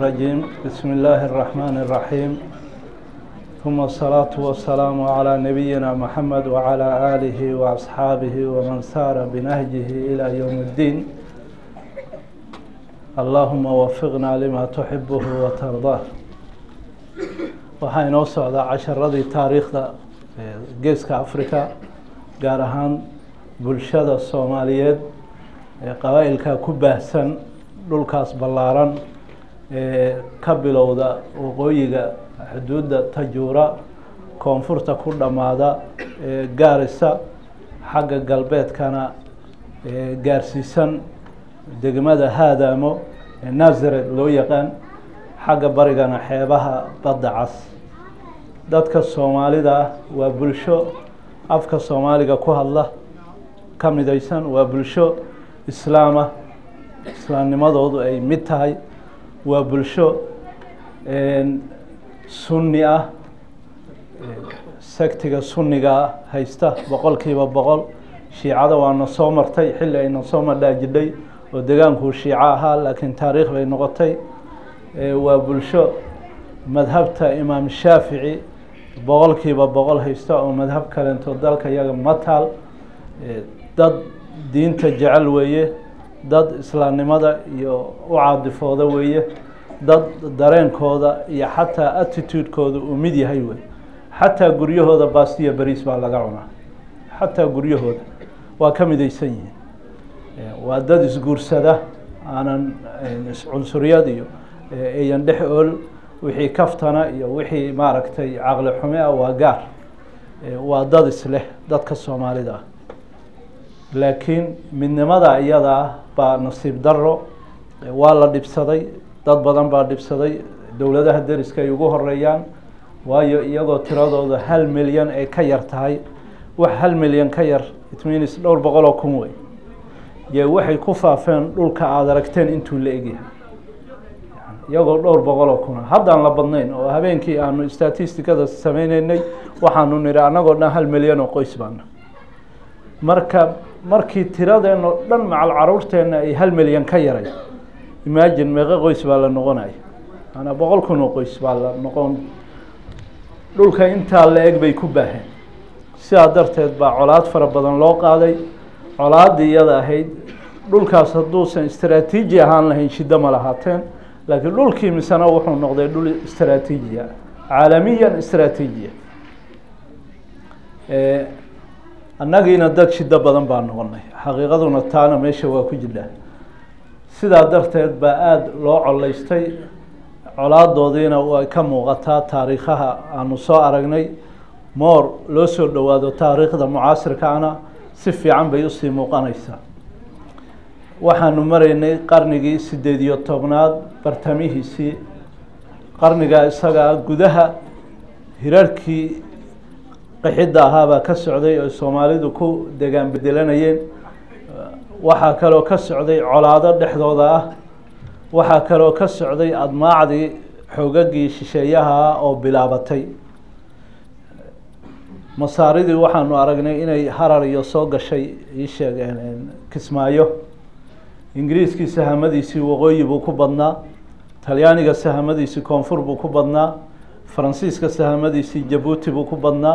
الرجيم بسم الله الرحمن الرحيم ثم الصلاة والسلام على نبينا محمد وعلى آله وأصحابه ومن سار بنهجه إلى يوم الدين اللهم وفقنا لما تحبه وترضاه waxaa inoo socdaa casharadii taariikhda geeska africa gaar ahaan bulshada soomaaliyeed ee qabaa-ilka ku baahsan dhulkaas ballaaran ee ka bilowda waqooyiga xuduudda tajuura koonfurta ku dhammaada ee gaarisa xagga galbeedkana ee gaarsiisan degmada haadaamo ee nazaret loo yaqaan xagga barigana xeebaha badda cas dadka soomaalida ah waa bulsho afka soomaaliga ku hadla ka midaysan waa bulsho islaamah islaamnimadoodu ay mid tahay waa bulsho sunni ah sektiga sunnigaa haysta boqol kiiba boqol shiicada waana soo martay xilli ayna soo madhaajidhay oo degaankuu shiico ahaa laakiin taariikh bay noqotay waa bulsho madhabta imaam shaafici boqol kiiba boqol haysta oo madhab kalento dalka iyaga mataal dad diinta jecel weeye dad islaamnimada iyo u caadifooda weeye dad dareenkooda iyo xataa attitudekooda uu mid yahay wey xataa guryahooda bastiya beriis baa laga cunaa xataa guryahooda waa ka midaysan yihiin waa dad isguursada aanan cunsuriyad iyo ayan dhex ool wixii kaftana iyo wixii maaragtay caqli xume ah waa gaar waa dad isleh dadka soomaalida ah laakiin midnimada iyada ah baa nasiib daro waa la dhibsaday dad badan baa dhibsaday dowladaha deriska ay ugu horeeyaan waayo iyagoo tiradooda hal milyan ay ka yar tahay wax hal milyan ka yar itminis dhowr boqol oo kun wey ye waxay ku faafeen dhulka aada aragteen intuu la egyahay iyagoo dhowr boqol oo kuna haddaan la badnayn oo habeenkii aanu statisticada sameyneynay waxaanu nidhi annagoo dhan hal milyan oo qoys baana marka markii tiradeen oo dhan macal caruurteenna ay hal milyan ka yaray imagine meeqo qoys baa la noqonaya maanaa boqol kun oo qoys baa la noqon dhulka intaa la eg bay ku baaheen sidaa darteed baa colaad fara badan loo qaaday colaaddii iyada ahayd dhulkaas hadduusan istraatiiji ahaan lahayn shiddo ma lahaateen laakiin dhulkii misena wuxuu noqday dhul istraatiijiya caalamiyan istraatiijiya annagiina dad shiddo badan baa noqonay xaqiiqaduna taana meesha waa ku jirtaa sidaa darteed baa aada loo coleystay colaadoodiina way ka muuqataa taariikhaha aanu soo aragnay moor loo soo dhowaado taariikhda mucaasirkaana si fiican bay usii muuqanaysaa waxaanu maraynay qarnigii sideed iyo tobnaad bartamihiisii qarnigaa isagaa gudaha hirarkii qixidda ahaabaa ka socday oo soomaalidu ku degaan bedelanayeen waxaa kaloo ka socday colaado dhexdooda ah waxaa kaloo ka socday admaacdii xoogagii shisheeyaha ah oo bilaabatay masaaridii waxaanu aragnay inay harar iyo soo gashay ii sheegeen kismaayo ingiriiskii sahamadiisii waqooyi buu ku badnaa talyaaniga sahamadiisii koonfur buu ku badnaa faransiiska sahamadiisii jabuuti buu ku badnaa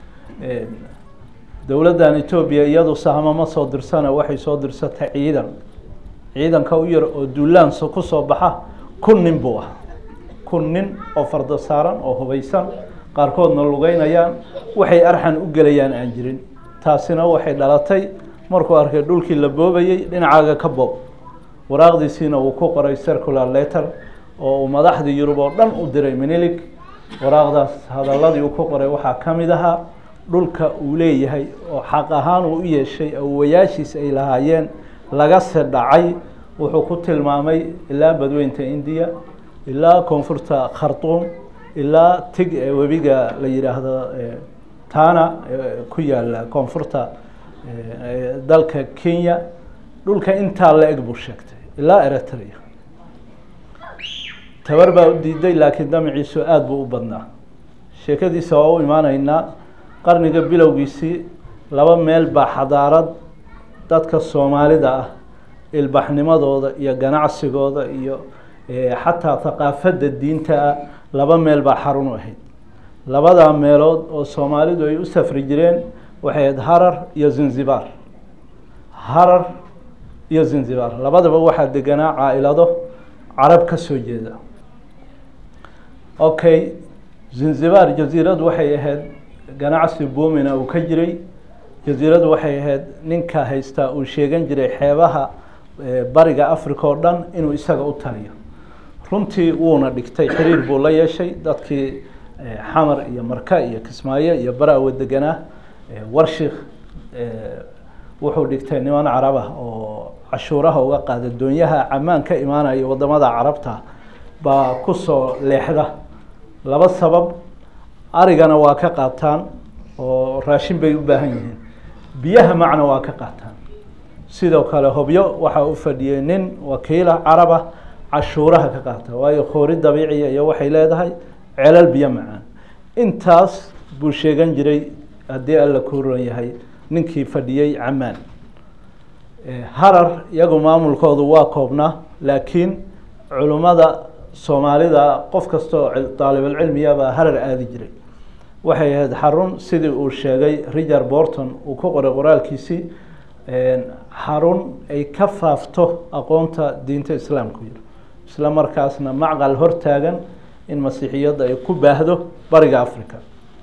dowladdan etoobiya iyadu sahamo ma soo dirsana waxay soo dirsatay ciidan ciidanka u yar oo duulaansa kusoo baxa kun nin buu ah kun nin oo fardo saaran oo hubaysan qaarkoodna lugeynayaan waxay arxan u gelayaan aan jirin taasina waxay dhalatay markuu arkay dhulkii la boobayey dhinacaaga ka boob waraaqdiisiina uu ku qoray circular letter oo uu madaxdii yurub oo dhan u diray minilig waraaqdaas hadaladii uu ku qoray waxaa ka mid ahaa dhulka uu leeyahay oo xaq ahaan uu u yeeshay awowayaashiis ay lahaayeen laga se dhacay wuxuu ku tilmaamay ilaa badweynta indiya ilaa koonfurta khartuum ilaa tig ee webiga la yidhaahdo tana ku yaala koonfurta dalka kenya dhulka intaa la eg buu sheegtay ilaa eritrea tabar baa u diiday laakiin damaciisu aada buu u badnaa sheekadiisa waa u imaanaynaa qarniga bilowgiisii laba meel baa xadaarad dadka soomaalida ah ilbaxnimadooda iyo ganacsigooda iyo xataa thaqaafadda diintaa laba meel baa xarun u ahayd labadaa meelood oo soomaalidu ay u safri jireen waxay ahayd harar iyo zanzibar harar iyo zanzibar labadaba waxaa deganaa caa-ilado carab ka soo jeeda okay zanzibar jaziiradu waxay ahayd ganacsi boomina uu ka jiray jaziiradu waxay ahayd ninka haystaa uu sheegan jiray xeebaha bariga africa oo dhan inuu isaga u taliyo runtii wuuna dhigtay xiriir buu la yeeshay dadkii xamar iyo marka iyo kismaayo iyo bara-we deganaa warshik wuxuu dhigtay niman carab ah oo cashuuraha uga qaada doonyaha camaan ka imaanaya wadamada carabta baa kusoo leexda laba sabab arigana waa ka qaataan oo raashin bay u baahan yihiin biyaha macna waa ka qaataan sidoo kale hobyo waxaa u fadhiyey nin wakiila caraba cashuuraha ka qaata waayo khoori dabiiciya iyo waxay leedahay celal biyo macaan intaas buu sheegan jiray haddii alla ku ron yahay ninkii fadhiyey camaan harar iyagu maamulkoodu waa koobnaa laakiin culimmada soomaalida qof kastoo daalibulcilmiya baa harar aadi jiray waxay ahayd xarun sidii uu sheegay richard borton uu ku qoray qoraalkiisii xarun ay ka faafto aqoonta diinta islaamku yiri isla markaasna macqal hortaagan in masiixiyadda ay ku baahdo bariga africa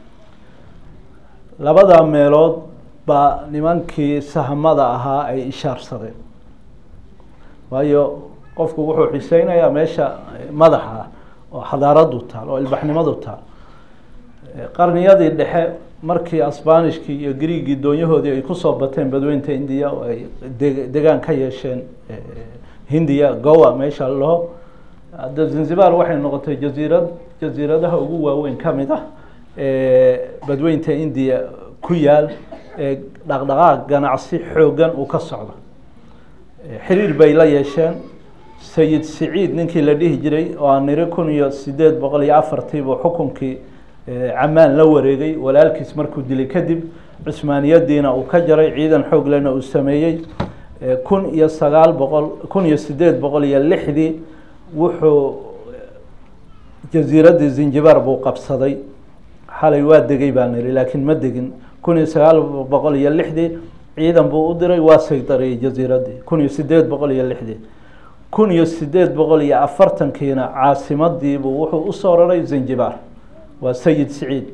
labada meelood baa nimankii sahmada ahaa ay ishaarsadeen waayo qofku wuxuu xiseynayaa meesha madaxa ah oo xadaaradu taal oo ilbaxnimadu taal qarniyadii dhexe markii asbanishkii iyo griigii doonyahoodii ay kusoo bateen badweynta indiya oo ay degaan ka yeesheen hindiya gowa meesha laho hadda zanzibar waxay noqotay jaziirad jaziiradaha ugu waaweyn ka mid ah badweynta indiya ku yaal ee dhaqdhaqaaq ganacsi xoogan uu ka socdo xiriir bay la yeesheen sayid siciid ninkii la dhihi jiray oo aan niri kun iyo sideed boqol iyo afartii buu xukunkii camaan la wareegay walaalkiis markuu dilay kadib cusmaaniyadiina uu ka jaray ciidan xoog lena uu sameeyey kun iyo sagaal boqol kun iyo sideed boqol iyo lixdii wuxuu jasiiraddii zinjibar buu qabsaday xalay waa degay baa niri laakiin ma degin kun iyo sagaal boqol iyo lixdii ciidan buu u diray waa saydariyey jasiiraddii kun iyo sideed boqol iyo lixdii kun iyo sideed boqol iyo afartankiina caasimadiibuu wuxuu usoo raray zinjibar waa sayid siciid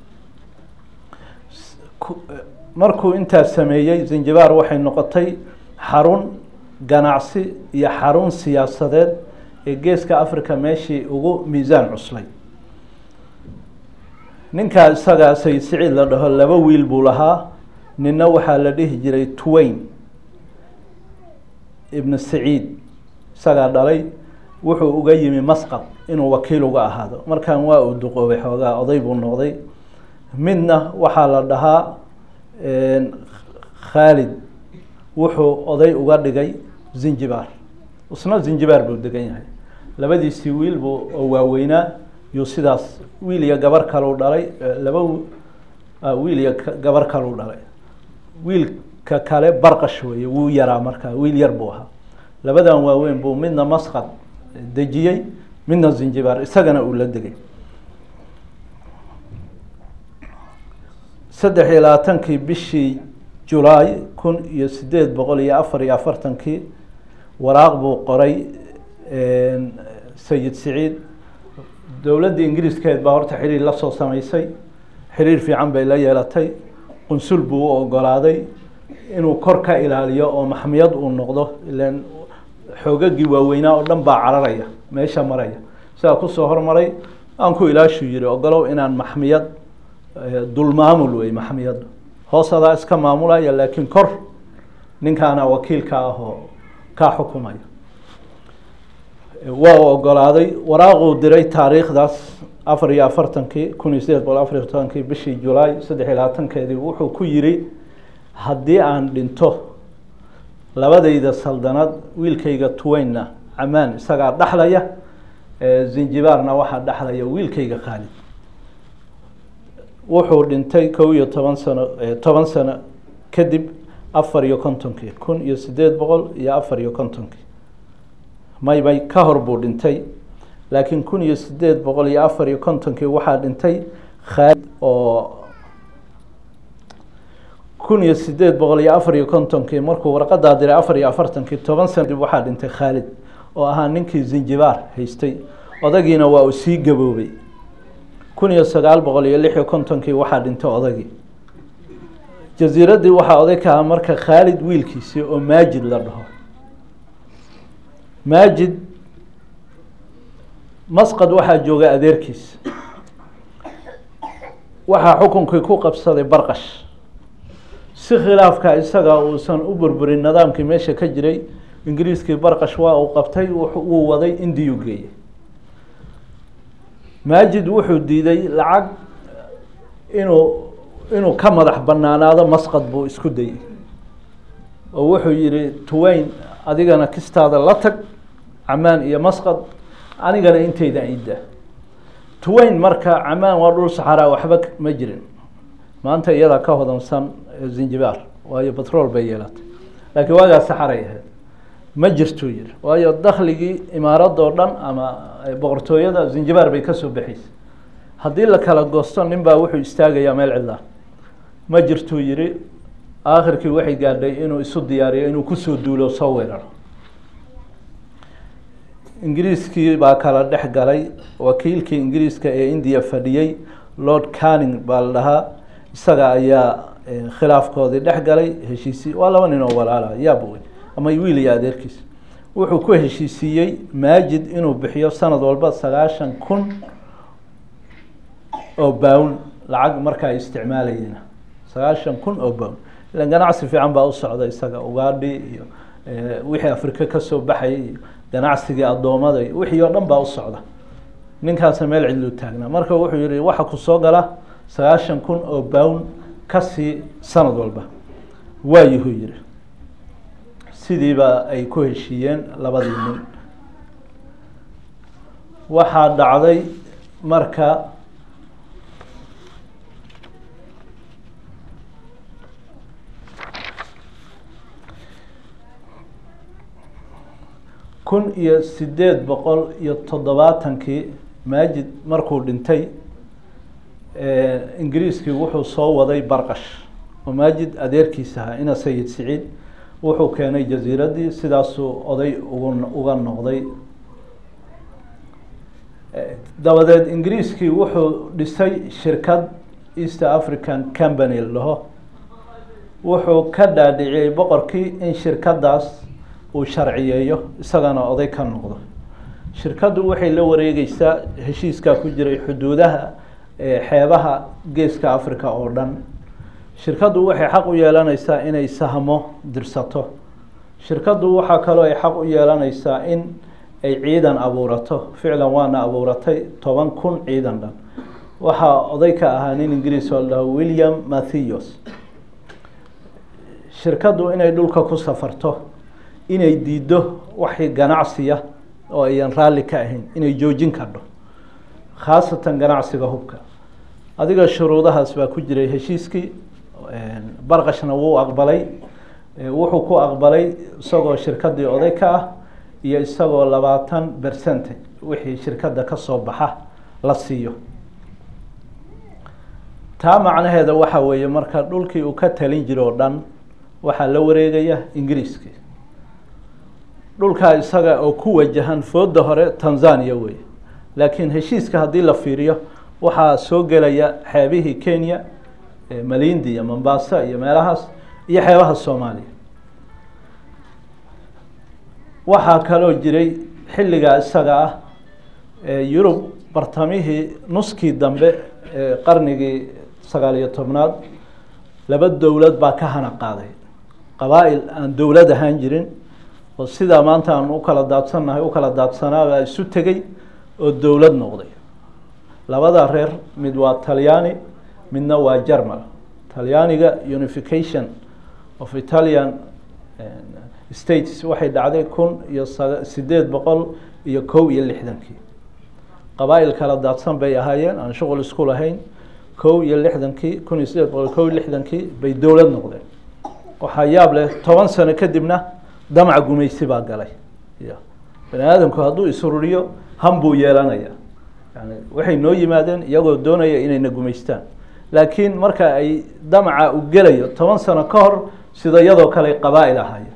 markuu intaas sameeyey zinjibar waxay noqotay xarun ganacsi iyo xarun siyaasadeed ee geeska africa meeshii ugu miisaan cuslay ninkaa isagaa sayid siciid la dhaho laba wiil buu lahaa nina waxaa la dhihi jiray twain ibn saciid isagaa dhalay wuxuu uga yimi masqad inuu wakiil uga ahaado markan waa uu duqoobay xoogaa oday buu noqday midna waxaa la dhahaa khaalid wuxuu oday uga dhigay zinjibar isna zinjibar buu degan yahay labadiisii wiil buu oo waaweynaa yuu sidaas wiil iyo gabar kaleu dhalay laba wiil iyo gabar kaleu dhalay wiilka kale barqash weeye wuu yaraa markaa wiil yar buu ahaa labadan waaweyn buu midna masqad dejiyey midna zinjibar isagana uu la degay saddex iyo labaatankii bishii julaay kun iyo sideed boqol iyo afar iyo afartankii waraaq buu qoray sayid siciid dowladda ingiriiskeed baa horta xiriir la soo sameysay xiriir fiican bay la yeelatay qunsul buu u ogolaaday inuu kor ka ilaaliyo oo maxmiyad uu noqdo ilan xoogagii waaweynaa oo dhan baa cararaya meesha maraya sidaa kusoo hormaray aan ku ilaashuu yihi ogolow inaan maxmiyad dulmaamul wey maxmiyaddu hoos adaa iska maamulaya laakiin kor ninkaana wakiilka ah oo kaa xukumaya waa u ogolaaday waraaquu diray taariikhdaas afar iyo afartankii kun iyo sideed boqol afar iyo tobankii bishii julaay saddex iyo labaatankeedii wuxuu ku yiri haddii aan dhinto labadayda saldanad wiilkayga tuweynna camaan isagaa dhexlaya zinjibaarna waxaa dhexlaya wiilkayga khaalid wuxuu dhintay kow iyo toban sano toban sano kadib afar iyo kontonkii kun iyo sideed boqol iyo afar iyo kontonkii may may ka hor buu dhintay laakiin kun iyo sideed boqol iyo afar iyo kontonkii waxaa dhintay khaalid oo kun iyo sideed boqol iyo afar iyo kontonkii markuu warqadaa diray afar iyo afartankii toban sana dib waxaa dhintay khaalid oo ahaa ninkii zinjibaar haystay odagiina waa uu sii gaboobay kun iyo sagaal boqol iyo lix iyo kontonkii waxaa dhintay odagii jasiiraddii waxaa oday ka aha marka khaalid wiilkiisii oo maajid la dhaho maajid masqad waxaa jooga adeerkiis waxaa xukunkii ku qabsaday barqash si khilaafka isaga uusan u burburin nidaamkii meesha ka jiray ingiriiskii barqash waa uu qabtay wuu waday indiyuu geeyey maajid wuxuu diiday lacag inuu inuu ka madax banaanaado masqad buu isku dayey oo wuxuu yihi tuweyn adigana kistaada la tag camaan iyo masqad anigana inteyda ida tuweyn marka camaan waa dhul saxaraa waxba ma jirin maanta iyadaa ka hodansan zinjibaar waayo batrool bay yeelatay laakiin waagaa saxaray ahayd ma jirtuu yihi waayo dakligii imaaradoo dhan ama boqortooyada zinjibaar bay kasoo baxaysay haddii la kala goosto nin baa wuxuu istaagayaa meel cidlaa ma jirtuu yihi aakhirkii waxay gaadhay inuu isu diyaariyo inuu kusoo duulo soo weeraro ingiriiskii baa kala dhex galay wakiilkii ingiriiska ee indiya fadhiyey lord canning baa la dhahaa isaga ayaa khilaafkoodii dhex galay heshiisii waa laba nin oo walaala yaaba wey ama wiil iyo adeerkiis wuxuu ku heshiisiiyey maajid inuu bixiyo sanad walba sagaashan kun oo bown lacag marka ay isticmaalayeen sagaashan kun oo bown ilan ganacsi fiican baa u socda isaga ugaadhi iyo wixii afrika kasoo baxayay iyo ganacsigii addoommada iyo wixii oo dhan baa u socda ninkaasna meel cidlu taagnaa marka wuxuu yihi waxa ku soo gala sagaashan kun oo bown kasii sanad walba waayuhuu yihi sidiiba ay ku heshiiyeen labadii nin waxaa dhacday marka kun iyo sideed boqol iyo toddobaatankii maajid markuu dhintay ingiriiskii wuxuu soo waday barqash oo maajid adeerkiisa ahaa ina sayid siciid wuxuu keenay jasiiraddii sidaasuu oday ugu uga noqday dabadeed ingiriiskii wuxuu dhisay shirkad east african company laho wuxuu ka dhaadhiciyey boqorkii in shirkadaas uu sharciyeeyo isagana oday ka noqdo shirkaddu waxay la wareegeysaa heshiiskaa ku jiray xuduudaha xeebaha geeska africa oo dhan shirkaddu waxay xaq u yeelaneysaa inay sahmo dirsato shirkaddu waxaa kaloo ay xaq u yeelaneysaa in ay ciidan abuurato ficlan waana abuuratay toban kun ciidan dhan waxaa oday ka ahaa nin ingiriis oo la dhaho william matthews shirkaddu inay dhulka ku safarto inay diiddo waxii ganacsiya oo ayan raalli ka ahayn inay joojin kardho khaasatan ganacsiga hubka adiga shuruudahaas baa ku jiray heshiiskii barqashna wuu aqbalay wuxuu ku aqbalay isagoo shirkaddii oday ka ah iyo isagoo labaatan percentage wixii shirkadda ka soo baxa la siiyo taa macnaheeda waxa weeye marka dhulkii uu ka talin jiro o dhan waxaa la wareegaya ingiriiskii dhulkaa isaga oo ku wajahan fooda hore tanzania wey laakiin heshiiska haddii la fiiriyo waxaa soo gelaya xeebihii kenya malindi iyo mombasa iyo meelahaas iyo xeebaha soomaaliya waxaa kaloo jiray xilligaa isaga ah yurub bartamihii nuskii dambe ee qarnigii sagaal iyo tobnaad laba dowlad baa ka hana qaaday qabaa-il aan dowlad ahaan jirin oo sidaa maanta aan u kala daadsannahay u kala daadsanaabaa isu tegey oo dowlad noqday labada reer mid waa talyaani midna waa jermal talyaaniga unification of italian states waxay dhacday kun iyo sideed boqol iyo kow iyo lixdankii qabaa-il kala daadsan bay ahaayeen aan shuqul isku lahayn kow iyo lixdankii kun iyo sideed boqol kow iyo lixdankii bay dowlad noqdeen waxaa yaab leh toban sano kadibna damac gumaysi baa galay y bani aadamku hadduu isururiyo han buu yeelanaya yani waxay noo yimaadeen iyagoo doonaya inayna gumaystaan laakiin marka ay damaca u gelayo toban sano ka hor sida iyadoo kale qabaa-il ahaayeen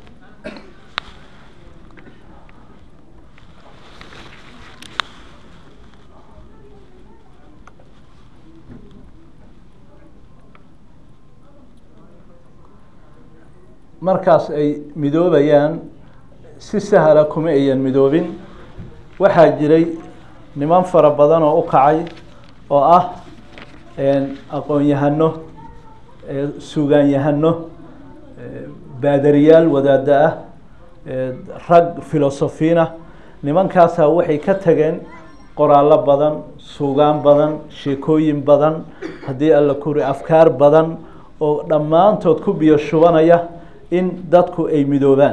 markaas ay midoobayaan si sahla kuma ayan midoobin waxaa jiray niman fara badan oo u kacay oo ah aqoon-yahano suugaanyahano baadariyaal wadaada ah rag filosofiina nimankaasaa waxay ka tageen qoraallo badan suugaan badan sheekooyin badan haddii alla kuri afkaar badan oo dhammaantood ku biyo shubanaya in dadku ay midoobaan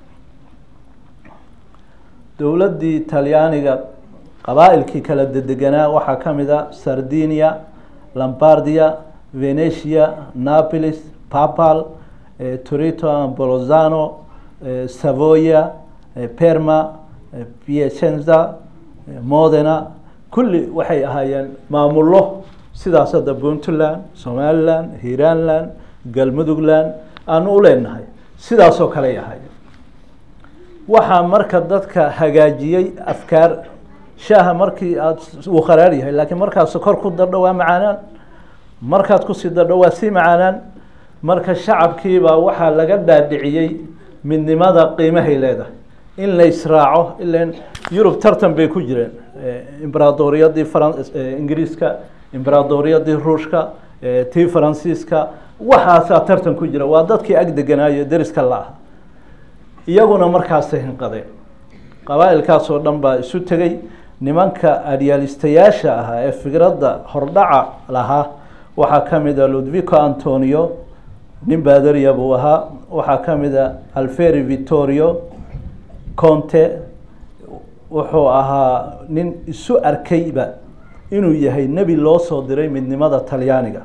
dowladdii talyaaniga qabaa-ilkii kala dedeganaa waxaa ka mid a sardinia lombardia venetia napolis papal torito bolozano savoya perma piacenza modena kulli waxay ahaayeen maamullo sidaas hadda puntland somaliland hiranland galmudugland aanu u leenahay sidaasoo kaley ahaayeen waxaa marka dadka hagaajiyey afkaar shaaha markii aada uu kharaar yahay laakiin markaad sokor ku dardho waa macaanaan markaad kusii dardho waa sii macaanaan marka shacabkiibaa waxaa laga dhaadhiciyey midnimada qiimahay leedahay in la israaco ilan yurub tartan bay ku jireen imberaadoriyadii faran ingiriiska imberaadoriyadii ruushka tii faransiiska waxaasaa tartan ku jira waa dadkii ag deganaayo deriska la-ah iyaguna markaasay hinqadeen qabaa-ilkaasoo dhan baa isu tegey nimanka adyaalistayaasha ahaa ee fikradda hordhaca lahaa waxaa ka mid a ludvico antonio nin baadariya buu ahaa waxaa ka mid a alferi vittorio conte wuxuu ahaa nin isu arkayba inuu yahay nebi loo soo diray midnimada talyaaniga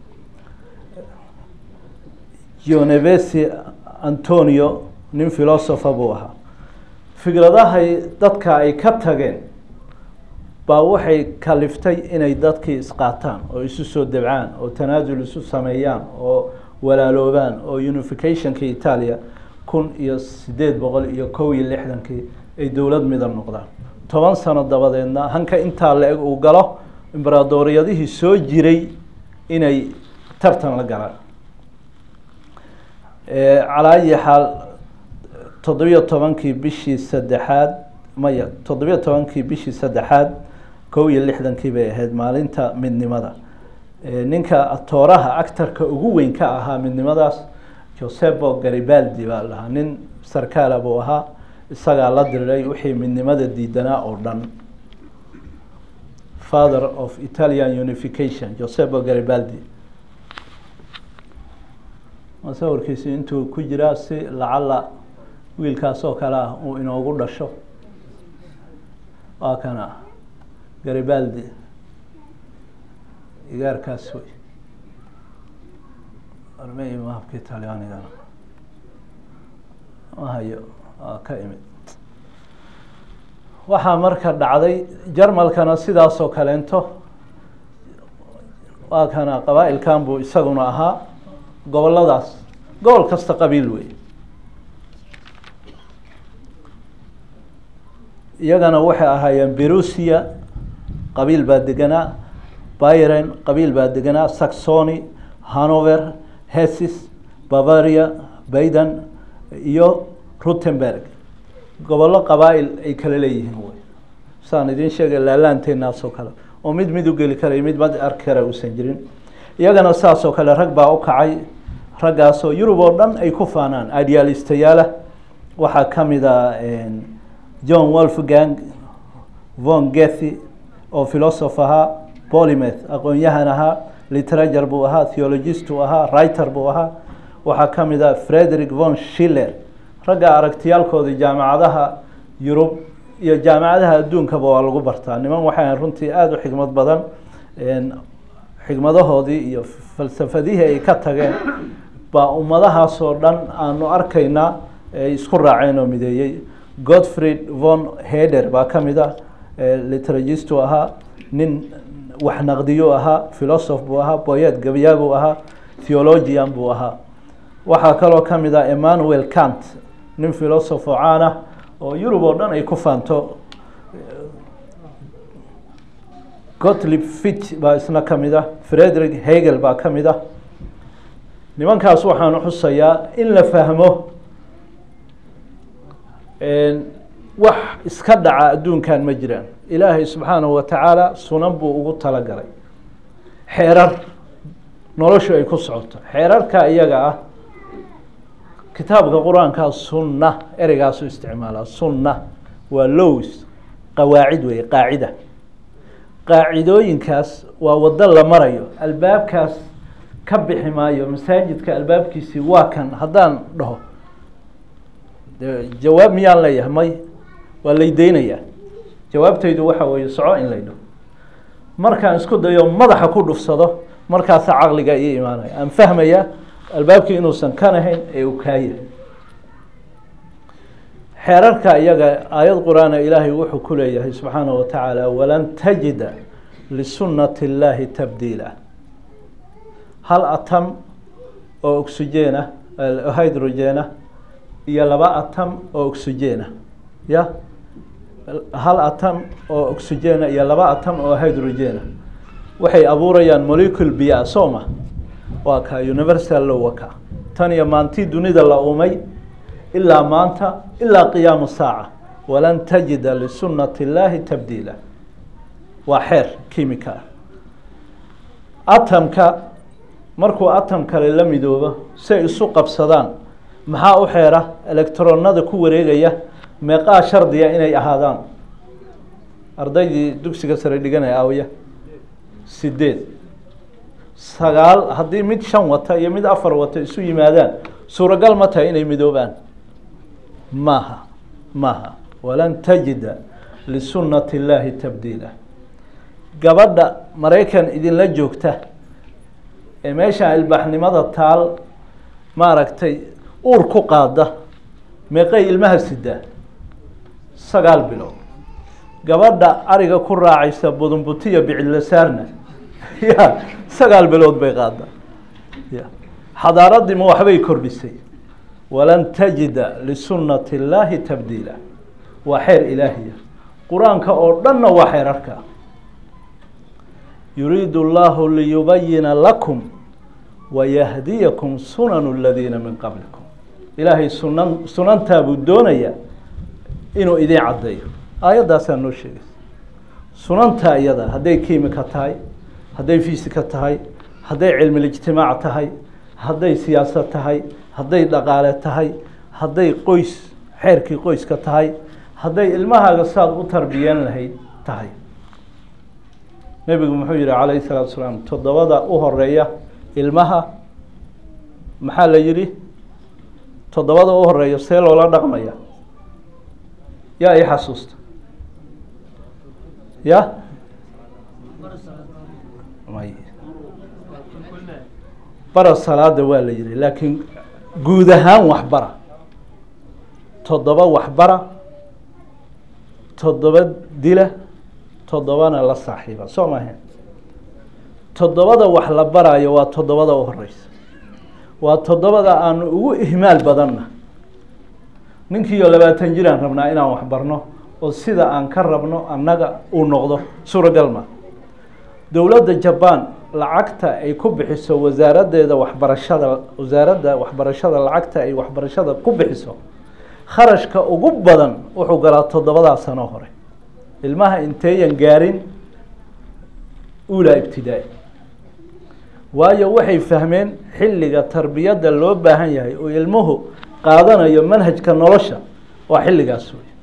gionevesi antonio nin philosopher buu ahaa fikradahay dadka ay ka tageen baa waxay kaliftay inay dadkii isqaataan oo isu soo debcaan oo tanaasul isu sameeyaan oo walaaloobaan oo unificationka italia kun iyo sideed boqol iyo kow iyo lixdankii ay dowlad midab noqdaan toban sano dabadeedna hanka intaa la-eg uu galo imberaadoriyadihii soo jiray inay tartan la galaan calaa ayi xaal toddobiyo tobankii bishii saddexaad maya toddobiyo tobankii bishii saddexaad kow iyo lixdankii bay ahayd maalinta midnimada ninka atooraha actarka ugu weyn ka ahaa midnimadaas josebo garibaldi baa lahaa nin sarkaala buu ahaa isagaa la diriray wixii midnimada diidanaa oo dhan father of italian unification josebo garibaldi masawirkiisi intuu ku jiraa si lacala wiilkaas oo kale ah uu inoogu dhasho waa kana garibaldi igaarkaas wey armey mahabka talyaanigana mahayo waa ka imid waxaa marka dhacday jarmalkana sidaasoo kaleento waa kana qabaa-ilkan buu isaguna ahaa goboladaas gobol kasta qabiil wey iyagana waxay ahaayeen berusia qabiil baa deganaa byren qabiil baa deganaa saxony hanover hesis bavaria bayden iyo rutenberg gobollo qabaa-il ay kala leeyihiin wey saan idin sheegay laalaanteenaasoo kale oo mid mid u geli karay mid mad arki kara uusan jirin iyagana saasoo kale rag baa u kacay raggaasoo yurub oo dhan ay ku faanaan idealistayaala waxaa ka mid a john wolfgang von gethy oo philosoph ahaa polymeth aqoon-yahan ahaa literature buu ahaa theologist uu ahaa writer buu ahaa waxaa ka mid a frederick von schiller ragga aragtiyaalkoodii jaamacadaha yurub iyo jaamacadaha adduunkaba waa lagu bartaa niman waxay runtii aada u xikmad badan xikmadahoodii iyo falsafadihii ay ka tageen baa ummadahaasoo dhan aanu arkaynaa ay isku raaceen oo mideeyey godfried von heder baa ka mid ah litragistu ahaa nin wax naqdiyu ahaa philosoph buu ahaa boyet gabayaa buu ahaa theologian buu ahaa waxaa kaloo ka mid ah emmanuel cant nin philosoph oo caan ah oo yurub oo dhan ay ku faanto gotlib fitch baa isna ka mid ah frederick hegel baa ka mid ah nimankaas waxaan xusayaa in la fahmo wax iska dhaca adduunkan ma jiraan ilaahay subxaanahu wa tacaala sunan buu ugu talagalay xeerar noloshu ay ku socoto xeerarka iyaga ah kitaabka qur-aankaa sunna ereygaasu isticmaalaa sunna waa lows qawaacid weeye qaacida qaacidooyinkaas waa waddo la marayo albaabkaas ka bixi maayo masaajidka albaabkiisii waa kan haddaan dhaho de jawaab miyaan leeyahay may waa laydeynayaa jawaabtaydu waxa weeye soco in laydho markaan isku dayo madaxa ku dhufsado markaasaa caqliga ii imaanaya aan fahmaya albaabkii inuusan kan ahayn ee uu kaa yahay xeerarka iyaga aayad qur-aana ilaahay wuxuu ku leeyahay subxaanaه wa tacaala walan tajida lisunati اllaahi tabdiila hal atam oo oxygeena hydrogena iyo laba atam oo oxygena ya hal atam oo oxygena iyo laba atam oo hydrogena waxay abuurayaan molecule biya sooma waa ka universal low waka tan iyo maantii dunida la umay ilaa maanta ilaa qiyaamu saaca walan tajida lisunati اllaahi tabdiila waa xeer kimika ah atamka markuu atam kale la midoobo say isu qabsadaan maxaa u xeera electronada ku wareegaya meeqaa shardiya inay ahaadaan ardaydii dugsiga sare dhiganaya awya sideed sagaal haddii mid shan wata iyo mid afar wata isu yimaadaan suuragal ma tahay inay midoobaan maaha maaha walan tajida lisunati اllaahi tabdiila gabadha maraykan idinla joogta ee meesha ilbaaxnimada taal maaragtay uur ku qaada meeqay ilmaha sidaa sagaal bilood gabadha ariga ku raacaysa budunbutiya bicilisaarna ya sagaal bilood bay qaada ya xadaaradii ma waxbay kordhisay walan tajida lisunati اllaahi tabdiila waa xeer ilaahiya qur-aanka oo dhanna waa xeerarka yuriidu اllahu liyubayina lakum wayahdiyakum sunanu اladiina min qablikum ilaahay sunan sunantaa buu doonayaa inuu idin caddeeyo aayaddaasaa noo sheegaysa sunantaa iyada hadday kimika tahay hadday fisika tahay hadday cilmilijtimaac tahay hadday siyaasad tahay hadday dhaqaale tahay hadday qoys xeerkii qoyska tahay hadday ilmahaaga saad u tarbiyeen lahayd tahay nebigu muxuu yihi calayhi salaatu salaam toddobada u horeeya ilmaha maxaa la yihi toddobada u horeeya see loola dhaqmaya yaa i xasuusta ya may bara salaada waa la yihi laakiin guud ahaan waxbara toddoba waxbara toddoba dila toddobana la saaxiiba soo maahe toddobada wax la barayo waa toddobada u horeysa waa toddobada aanu ugu ihmaal badanna ninkiiyo labaatan jiraan rabnaa inaan wax barno oo sida aan ka rabno annaga uu noqdo suuragal ma dowladda jaban lacagta ay ku bixiso wasaaraddeeda waxbarashada wasaaradda waxbarashada lacagta ay waxbarashada ku bixiso kharashka ugu badan wuxuu galaa toddobadaa sano hore ilmaha inteeyan gaarin ulaa ibtidaa-i waayo waxay fahmeen xilliga tarbiyadda loo baahan yahay oo ilmuhu qaadanayo manhajka nolosha waa xilligaas wey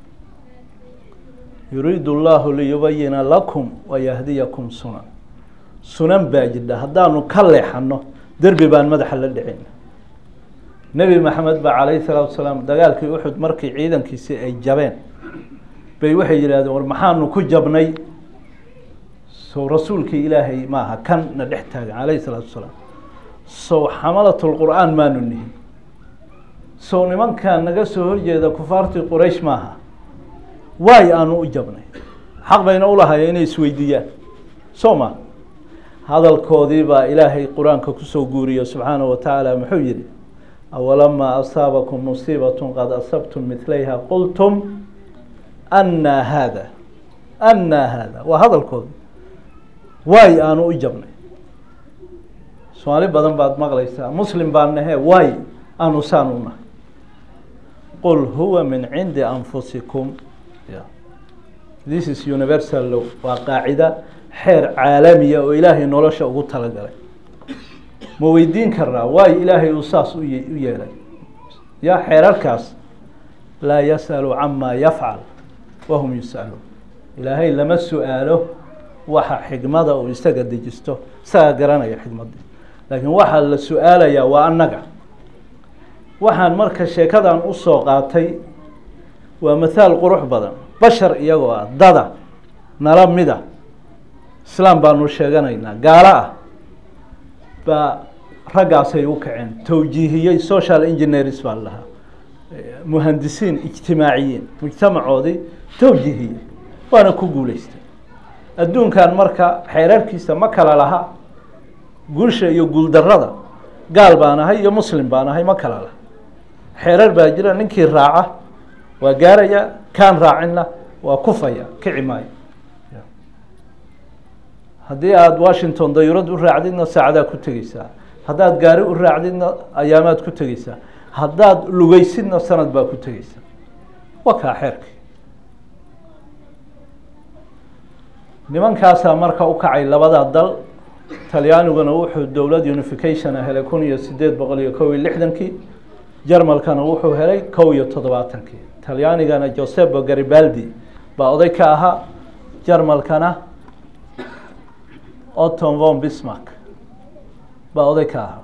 yuriidu اllahu liyubayina lakum wayahdiyakum sunan sunan baa jidha haddaanu ka leexano derbi baan madaxa la dhicin nebi maxamed ba calayhi salaatu salaam dagaalkii uxud markii ciidankiisii ay jabeen bay waxay yidhahdeen war maxaanu ku jabnay sow rasuulkii ilaahay maaha kan na dhex taagan calayhi salaatu salaam sow xamalat lqur'aan maanu nihin sow nimankan naga soo horjeeda kufaartii quraysh maaha waay aanu u jabnay xaq bayna ulahaye inay isweydiiyaan soo ma hadalkoodii baa ilaahay qur-aanka kusoo guuriye subxaanaه wa tacaala muxuu yihi awalamaa asaabakum musiibaة qad asabtum midlayha qultum anaa haada anaa haada waa hadalkoodi waay aanu u jabnay soomaali badan baad maqlaysaa muslim baan nahe waay aanu saan u nahay qul huwa min cindi anfusikum this is universal law waa qaacida xeer caalamiya oo ilaahay nolosha ugu talagalay ma weydiin karnaa waayo ilaahay uu saas u u yeelay ya xeerarkaas laa yasأalu cama yafcal wahum yus'aluun ilaahay lama su-aalo waxa xikmada uu isaga dejisto isaga garanaya xikmadii laakiin waxaa la su-aalayaa waa annaga waxaan marka sheekadan usoo qaatay waa mathaal qurux badan bashar iyagoo ah dada nala mida islaam baanu sheeganaynaa gaalo ah baa raggaasay u kaceen towjiihiyey social engineers baa lahaa muhandisiin ijtimaaciyiin mujtamacoodii towjiihiyey waana ku guuleystay adduunkan marka xeerarkiisa ma kala laha guusha iyo guuldarada gaal baan ahay iyo muslim baan ahay ma kala laha xeerar baa jira ninkii raaca waa gaaraya kaan raacinna waa kufaya kici maayo haddii aada washington dayurad u raacdidna saacadaa ku tegeysaa haddaad gaari u raacdidna ayaamaad ku tegeysaa haddaad lugeysidna sanad baa ku tegeysaa waa kaa xeerkii nimankaasaa marka u kacay labada dal talyaaniguna wuxuu dowlad unificationa helay kun iyo sideed boqol iyo kow iyo lixdankii jarmalkana wuxuu helay kow iyo toddobaatankii talyaanigana josebo garibaldi baa oday ka ahaa jarmalkana oton von bismark baa oday ka ahaa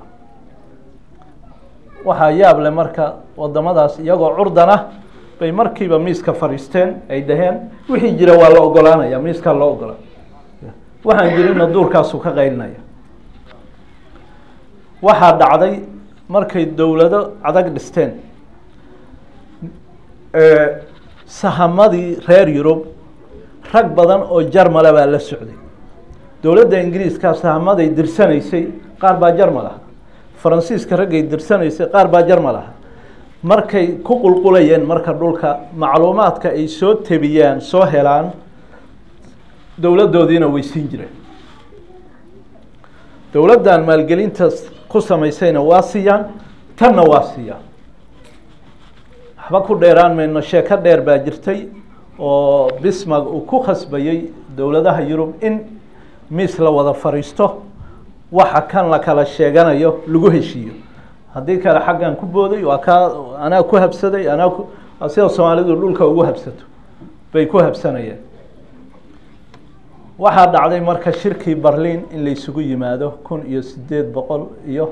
waxaa yaab leh marka wadamadaas iyagoo curdana bay markiiba miiska fadhiisteen ay dhaheen wixii jira waa la ogolaanaya miiskaa loo ogola waxaan jirina duurkaasu ka qaylinaya waxaa dhacday markay dowlado adag dhisteen sahamadii reer yurub rag badan oo jarmala baa la socday dowladda ingiriiska sahamaday dirsanaysay qaar baa jarmal ah faransiiska raggay dirsanaysay qaar baa jarmal ah markay ku qulqulayeen marka dhulka macluumaadka ay soo tebiyaan soo helaan dowladdoodiina way siin jireen dowladdan maalgelintaas ku samaysayna waa siiyaan tanna waa siiyaan waxba ku dheeraan mayno sheeko dheer baa jirtay oo bismark uu ku khasbayey dowladaha yurub in miis la wada fadhiisto waxa kan la kala sheeganayo lagu heshiiyo haddii kale xaggan ku booday waa kaa anaa ku habsaday anaa ku sida soomaalidu dhulka ugu habsato bay ku habsanayeen waxaa dhacday marka shirkii berlin in la isugu yimaado kun iyo sideed boqol iyo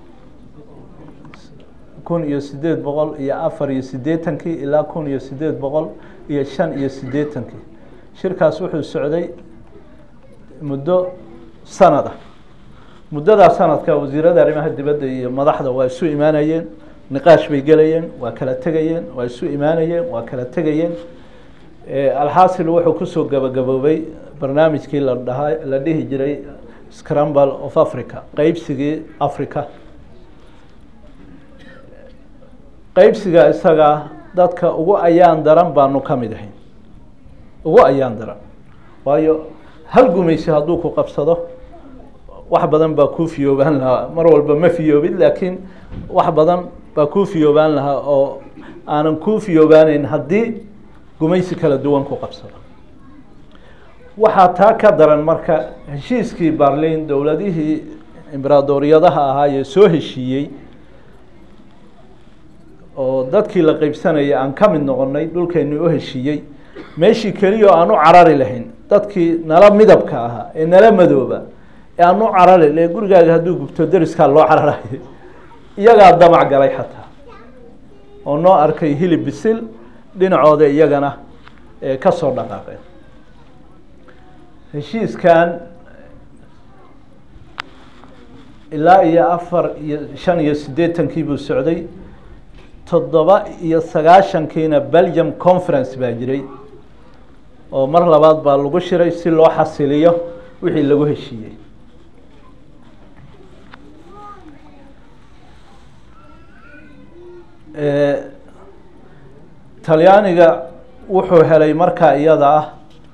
kun iyo sideed boqol iyo afar iyo siddeetankii ilaa kun iyo sideed boqol iyo shan iyo siddeetankii shirkaas wuxuu socday muddo sanad ah muddadaa sanadka wasiirada arrimaha dibadda iyo madaxda waa isu imaanayeen niqaash bay gelayeen waa kala tegayeen waa isu imaanayeen waa kala tegayeen alxaasil wuxuu kusoo gabagaboobay barnaamijkii la dhahaa la dhihi jiray scramble of africa qeybsigii africa qeybsiga isaga dadka ugu ayaan daran baanu ka mid ahayn ugu ayaan daran waayo hal gumaysi hadduu ku qabsado wax badan baa kuu fiyoobaan lahaa mar walba ma fiyoobid laakiin wax badan baa kuu fiyoobaan lahaa oo aanan kuu fiyoobaaneyn haddii gumaysi kala duwan ku qabsado waxaa taa ka daran marka heshiiskii berlin dowladihii imberaadoriyadaha ahaa ee soo heshiiyey oo dadkii la qeybsanayay aan ka mid noqonay dhulkeeni u heshiiyey meeshii keliya oo aan u carari lahayn dadkii nala midabka ahaa ee nala madooba ee aan u carari le gurigaaga hadduu gubto deriskaa loo cararayo iyagaa damac galay xataa oo noo arkay hilib bisil dhinacooda iyagana ka soo dhaqaaqeen heshiiskan ilaa iyo afar iyo shan iyo siddeetankii buu socday toddoba iyo sagaashankiina belgium conference baa jiray oo mar labaad baa lagu shiray si loo xasiliyo wixii lagu heshiiyey talyaaniga wuxuu helay markaa iyada ah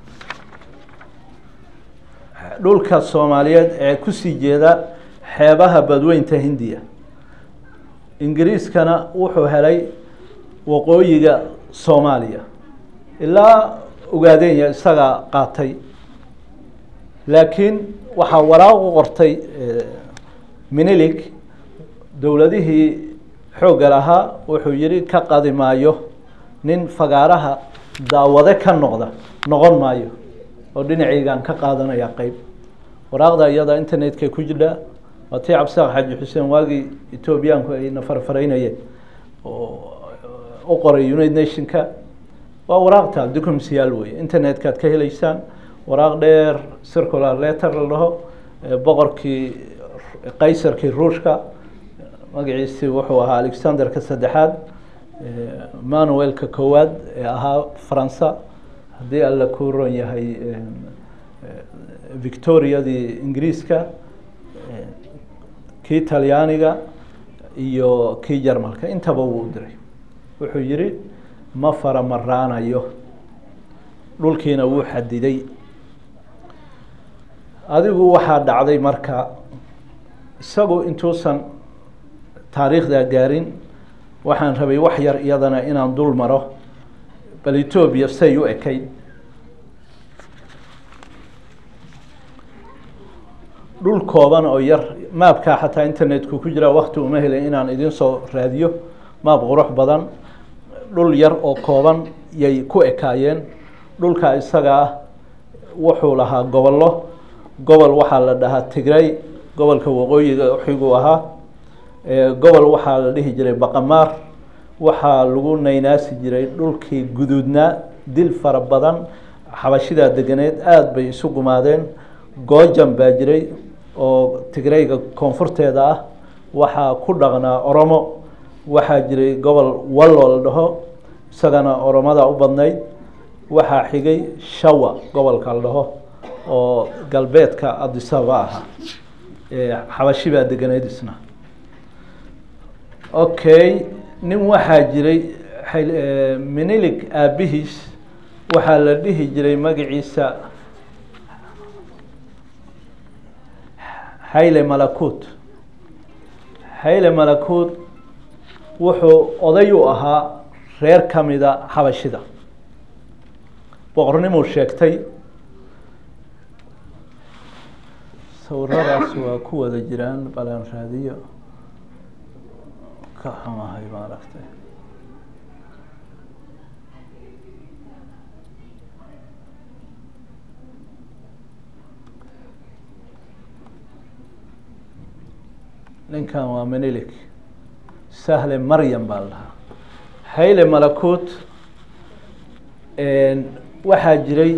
dhulka soomaaliyeed ee kusii jeeda xeebaha badweynta hindiya ingiriiskana wuxuu helay waqooyiga soomaaliya ilaa ogaadenya isagaa qaatay laakiin waxaa waraaq u qortay minilik dowladihii xoogga lahaa wuxuu yihi ka qadi maayo nin fagaaraha daawade ka noqda noqon maayo oo dhinacaygaan ka qaadanaya qeyb waraaqda iyada internetka ku jidha waa tii cabdisaaq xaaji xuseen waagii etoobiyaanku ayna farfaraynayeen oo u qoray united nationka waa waraaqta documsiyaal wey internetkaad ka heleysaan waraaq dheer circular letter la dhaho boqorkii qaysarkii ruushka magaciisi wuxuu ahaa alexanderka saddexaad manuelka koowaad ee ahaa faransa haddii alla ku ron yahay victoriadii ingiriiska kii talyaaniga iyo kii jarmalka intaba wuu diray wuxuu yihi ma fara maraanayo dhulkiina wuu xadiday adigu waxaa dhacday marka isagu intuusan taariikhdaa gaarin waxaan rabay wax yar iyadana inaan dul maro bal etoobiya say u ekayd dhul kooban oo yar maabkaa xataa internetku ku jira wakti uma helin inaan idin soo raadiyo maab qurux badan dhul yar oo kooban yay ku ekaayeen dhulka isaga ah wuxuu lahaa gobollo gobol waxaa la dhahaa tigray gobolka waqooyiga xiguu ahaa gobol waxaa la dhihi jiray baqamaar waxaa lagu naynaasi jiray dhulkii guduudnaa dil fara badan xabashidaa deganeed aada bay isu gumaadeen goojan baa jiray oo tigrayga koonfurteeda ah waxaa ku dhaqnaa oromo waxaa jiray gobol wallo la dhaho isagana oromada u badnayd waxaa xigay shawa gobolka la dhaho oo galbeedka adisaba ahaa xabashi baa deganeyd isna okay nin waxaa jiray minilig aabihiis waxaa la dhihi jiray magaciisa hayle malakut hayle malakut wuxuu oday u ahaa reer kamida xabashida boqornimuu sheegtay sawiradaas waa ku wada jiraan balan raadiyo ka xumahay maaragtay ninkan waa menilik sahle maryam baa la dhahaa hayle malakut waxaa jiray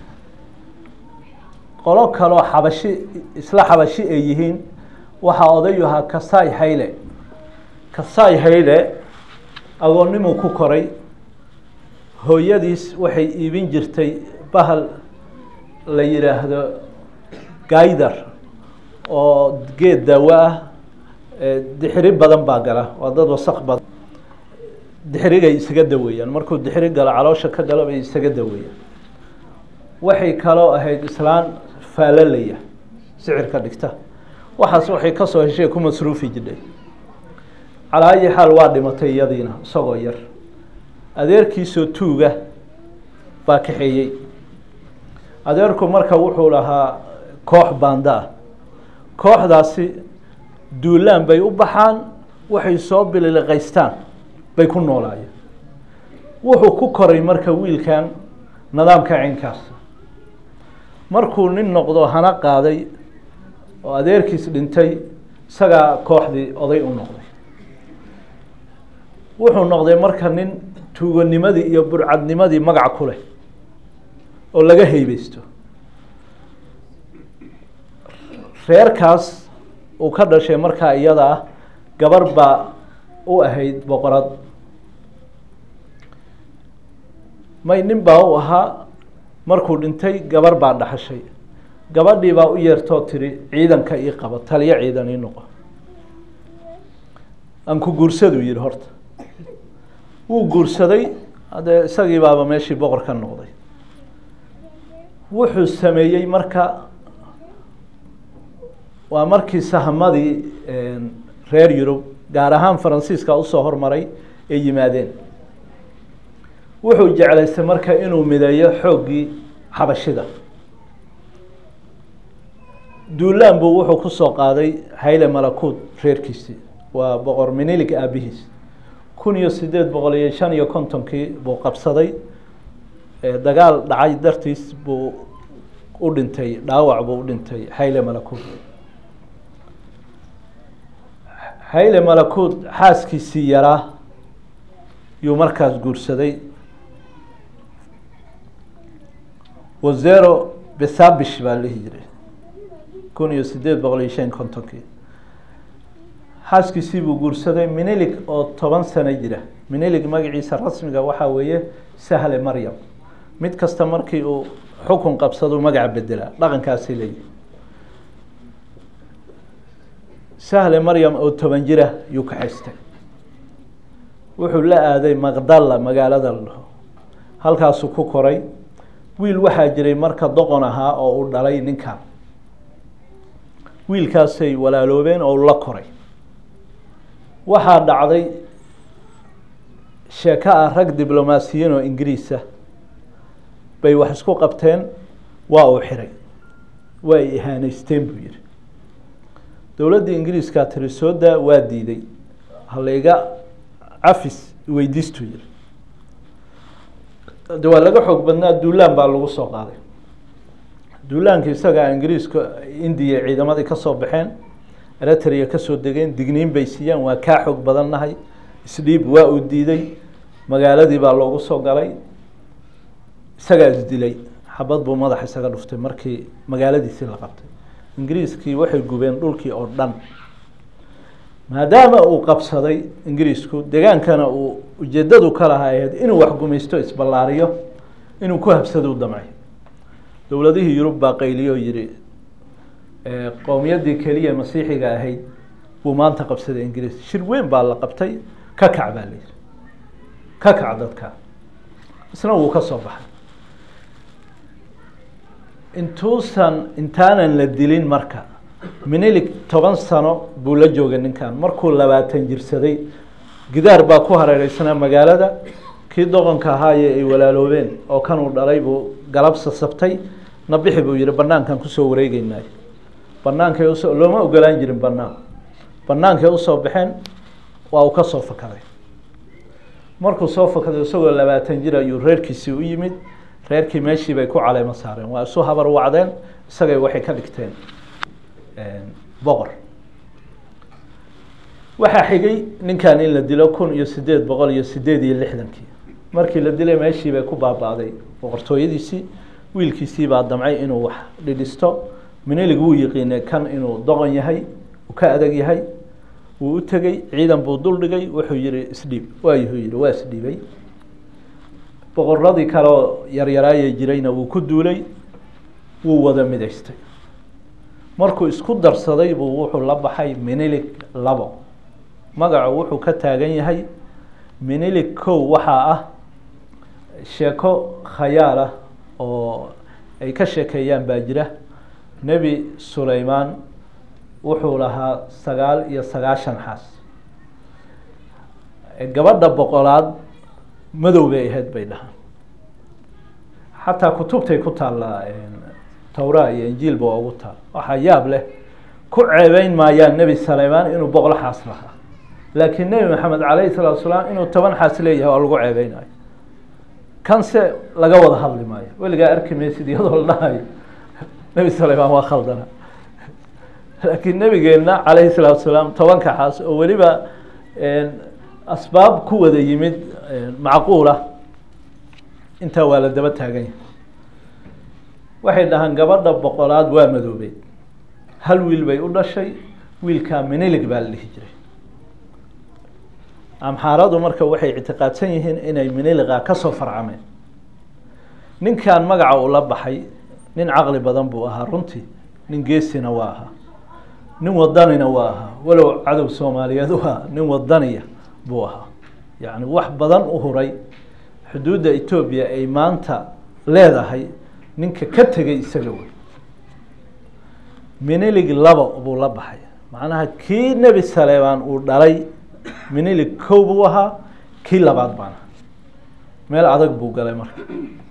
qolo kaloo xabashi isla xabashi ay yihiin waxaa odayu ahaa kasai hayle kasai hayle agoonnimuu ku koray hooyadiis waxay iibin jirtay bahal la yidhaahdo gaydar oo geed daawo ah dixiri badan baa gala waa dad wasaq badan dixirigay isaga daweeyaan markuu dixiri galo caloosha ka galo bay isaga daweeyaan waxay kaloo ahayd islaan faalalaya sicirka dhigta waxaas waxay kasoo heshay ku masruufi jidhay calaa ayi xaal waa dhimatay iyadiina isagoo yar adeerkiisoo tuuga baa kaxeeyey adeerku marka wuxuu lahaa koox baanda ah kooxdaasi duulaan bay u baxaan waxay soo bililiqaystaan bay ku noolaayeen wuxuu ku koray marka wiilkan nidaamka caynkaas markuu nin noqdo hana qaaday oo adeerkiis dhintay isagaa kooxdii oday u noqday wuxuu noqday marka nin tuuganimadii iyo burcadnimadii magac ku leh oo laga heybeysto reerkaas uu ka dhashay markaa iyada ah gabar baa u ahayd boqorad may nin baa u ahaa markuu dhintay gabar baa dhaxashay gabadhii baa u yeertoo tiri ciidanka ii qabo taliyo ciidan ii noqo aan ku guursaduu yihi horta wuu guursaday haddee isagii baaba meeshii boqor ka noqday wuxuu sameeyey marka waa markii sahamadii reer yurub gaar ahaan faransiiska usoo hormaray ay yimaadeen wuxuu jeclaystay marka inuu mideeyo xooggii xabashida duulaan buu wuxuu kusoo qaaday hayle malakuud reerkiisii waa boqor minilig aabihiis kun iyo sideed boqol iyo shan iyo kontonkii buu qabsaday dagaal dhacay dartiis buu u dhintay dhaawac buu u dhintay hayle malakuud hayle malakuud xaaskiisii yaraa yuu markaas guursaday wazero besabish baa lihi jiray kun iyo sideed boqol iyo shan kontonkii xaaskiisii buu guursaday minilig oo toban sano jira minilig magaciisa rasmiga waxaa weeye sahle maryam mid kasta markii uu xukun qabsado magaca bedelaa dhaqankaasi leeyihi sahle maryam oo toban jira yuu kaxaystay wuxuu la aaday maqdalla magaalada la dhaho halkaasuu ku koray wiil waxaa jiray marka doqon ahaa oo uu dhalay ninkan wiilkaasay walaaloobeen oo la koray waxaa dhacday sheeko ah rag diblomaasiyiin oo ingiriisa bay wax isku qabteen waa uu xiray waa ay ihaaneysteen buu yihi dowladda ingiriiskaa tiri soo daa waa diiday halayga cafis weydiistuu yihi de waa laga xoog badnaa duulaan baa lagu soo qaaday duulaankii isagaa ingiriiska indiya ciidamadii kasoo baxeen eritrea kasoo degeen digniin bay siiyaan waa kaa xoog badannahay isdhiib waa uu diiday magaaladii baa loogu soo galay isagaa isdilay xabad buu madaxa isaga dhuftay markii magaaladiisii la qabtay ingiriiskii waxay gubeen dhulkii oo dhan maadaama uu qabsaday ingiriisku degaankana uu ujeedadu ka lahaa ahayd inuu wax gumaysto isballaariyo inuu ku habsado u damcay dowladihii yurub baa qayliyo yihi qowmiyaddii keliya masiixiga ahayd buu maanta qabsaday ingiriis shir weyn baa la qabtay ka kac baa la yihi ka kac dadka isna wuu ka soo baxay intuusan intaanan la dilin marka minilig toban sano buu la joogay ninkan markuu labaatan jirsaday gidaar baa ku hareereysnaa magaalada kii doqonka ahaaye ay walaaloobeen oo kanuu dhalay buu galab sasabtay nabixi buu yihi banaankan kusoo wareegeynay banaankay usoo looma ogolaan jirin banaan banaankay usoo baxeen waa uu ka soo fakaday markuu soo fakaday isagoo labaatan jir ayuu reerkiisii u yimid reerkii meeshii bay ku caleemo saareen waa isu habar wacdeen isagay waxay ka dhigteen boqor waxaa xigay ninkan in la dilo kun iyo sideed boqol iyo sideed iyo lixdankii markii la dilay meeshii bay ku baaba'day boqortooyadiisii wiilkiisii baa damcay inuu wax dhidhisto minilig wuu yiqiinay kan inuu doqon yahay uu ka adag yahay wuu u tegey ciidan buu dul dhigay wuxuu yihi isdhiib waayuhu yihi waa isdhiibay boqoradii kaleoo yaryaraayay jirayna wuu ku duulay wuu wada midaystay markuu isku darsaday buu wuxuu la baxay minilig labo magacu wuxuu ka taagan yahay minilig kow waxaa ah sheeko khayaal ah oo ay ka sheekeeyaan baa jira nebi sulaymaan wuxuu lahaa sagaal iyo sagaashan xaas gabadha boqolaad madow bay ahayd bay dhahaan xataa kutubtay ku taallaa towra iyo injiilba waa ugu taal waxaa yaab leh ku ceebeyn maayaan nebi sulaymaan inuu boqol xaas lahaa laakiin nebi maxamed calayhi salaatu salaam inuu toban xaas leeyahay waa lagu ceebeynayo kanse laga wada hadli maayo weligaa arki maysid iyadoo la dhahayo nebi sulaymaan waa khaldana laakiin nebigeenna calayhi salaatu salaam tobanka xaas oo weliba asbaab ku wada yimid macquula intaa waa la daba taagan yahay waxay dhahaan gabadha boqolaad waa madoobeed hal wiil bay u dhashay wiilkaa minilig baa la dhihi jiray amxaaradu marka waxay ictiqaadsan yihiin inay miniliqa kasoo farcameen ninkan magaca uu la baxay nin caqli badan buu ahaa runtii nin geesina waa ahaa nin wadanina waa ahaa walow cadow soomaaliyeed u ahaa nin wadaniya buu ahaa yacni wax badan u huray xuduudda etoobiya ay maanta leedahay ninka ka tegay isaga wey minilig laba buu la baxay macnaha kii nebi saleebaan uu dhalay minilig kow buu ahaa kii labaad baan aha meel adag buu galay marka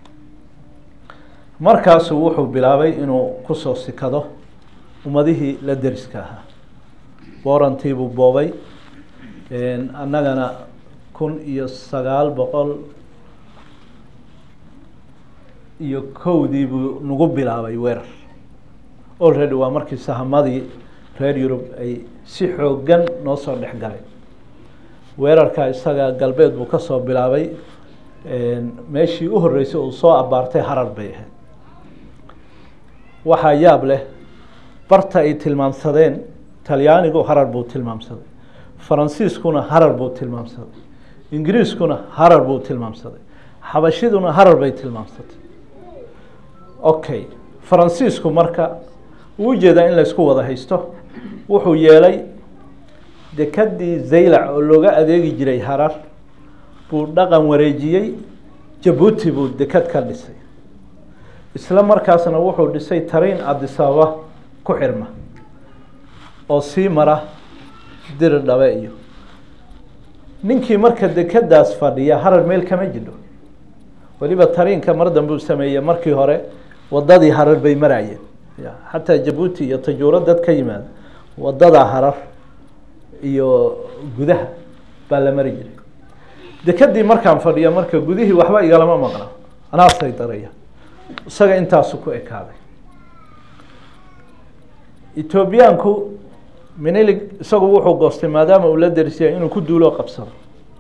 markaasuu wuxuu bilaabay inuu kusoo sikado ummadihii la deriska ahaa boorantii buu boobay annagana kun iyo sagaal boqol iyo kowdii buu nagu bilaabay weerar already waa markii sahamadii reer yurub ay si xoogan noo soo dhex galeen weerarka isaga galbeed buu kasoo bilaabay meeshii u horreysay uu soo abaartay harar bay ahayd waxaa yaab leh barta ay tilmaamsadeen talyaanigu harar buu tilmaamsaday faransiiskuna harar buu tilmaamsaday ingiriiskuna harar buu tilmaamsaday xabashiduna harar bay tilmaamsatay okay faransiisku marka uu ujeedaa in laysku wada haysto wuxuu yeelay dekadii zaylac oo looga adeegi jiray harar buu dhaqan wareejiyey jabuuti buu dekad ka dhisay isla markaasna wuxuu dhisay tariin adisababa ku xirma oo sii mara diri dhabe iyo ninkii marka dekadaas fadhiya harar meel kama jidho weliba tariinka mar dambe uu sameeyey markii hore wadadii harar bay maraayeen xataa jabuuti iyo tajuuro dad ka yimaada wadadaa harar iyo gudaha baa la mari jiray dekadii markaan fadhiyo marka gudihii waxba igalama maqna anaasay daraya isaga intaasu ku ekaaday etoobiyaanku minilig isagu wuxuu goostay maadaama uu la derisiyay inuu ku duuloo qabsado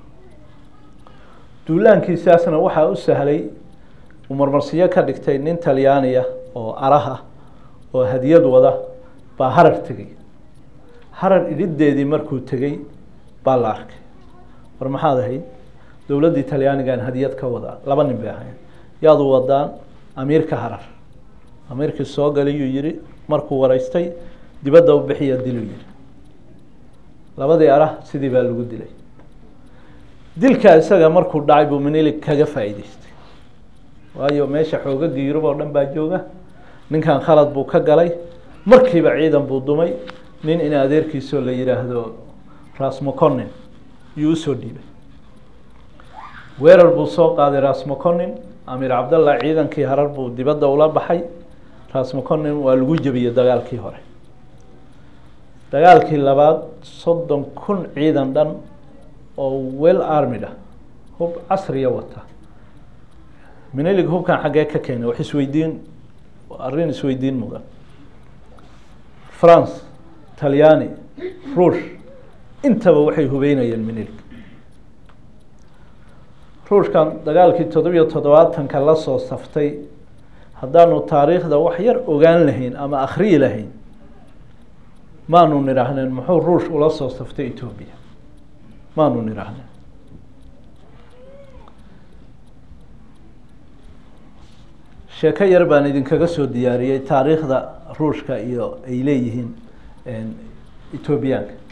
duulaankiisaasna waxaa u sahlay uu marmarsiyo ka dhigtay nin talyaaniya oo araha oo hadiyad wada baa harar tegey harar idhideedii markuu tegey baa la arkay war maxaad ahayd dowladdii talyaanigan hadiyad ka wadaa laba nin bay ahayn yaadu wadaan amiirka harar amiirkii soo galiyuu yihi markuu wareystay dibadda u bixiya diluu yihi labadii arah sidii baa lagu dilay dilka isaga markuu dhacay buu minilig kaga faa'iideystay waayo meesha xoogagii yurub oo dhan baa jooga ninkan khalad buu ka galay markiiba ciidan buu dumay nin in adeerkiisoo la yihaahdo rasmoconin yuu usoo dhiibay weerar buu soo qaaday rasmoconin amiir cabdallah ciidankii harar buu dibadda ula baxay rasmoconin waa lagu jebiyey dagaalkii hore dagaalkii labaad soddon kun ciidan dhan oo well armid ah hub casriya wata minilig hubkan xaggee ka keenay wax isweydiin arrin isweydiin mudan france talyaani ruush intaba waxay hubeynayeen minilig ruushkan dagaalkii toddobiyo toddobaatanka la soo saftay haddaanu taariikhda wax yar ogaan lahayn ama akhriyi lahayn maanu nidhaahneen muxuu ruush ula soo saftay etoobiya maanu nidhaahneen sheeko yar baan idinkaga soo diyaariyey taariikhda ruushka iyo ay leeyihiin etoobiyaanka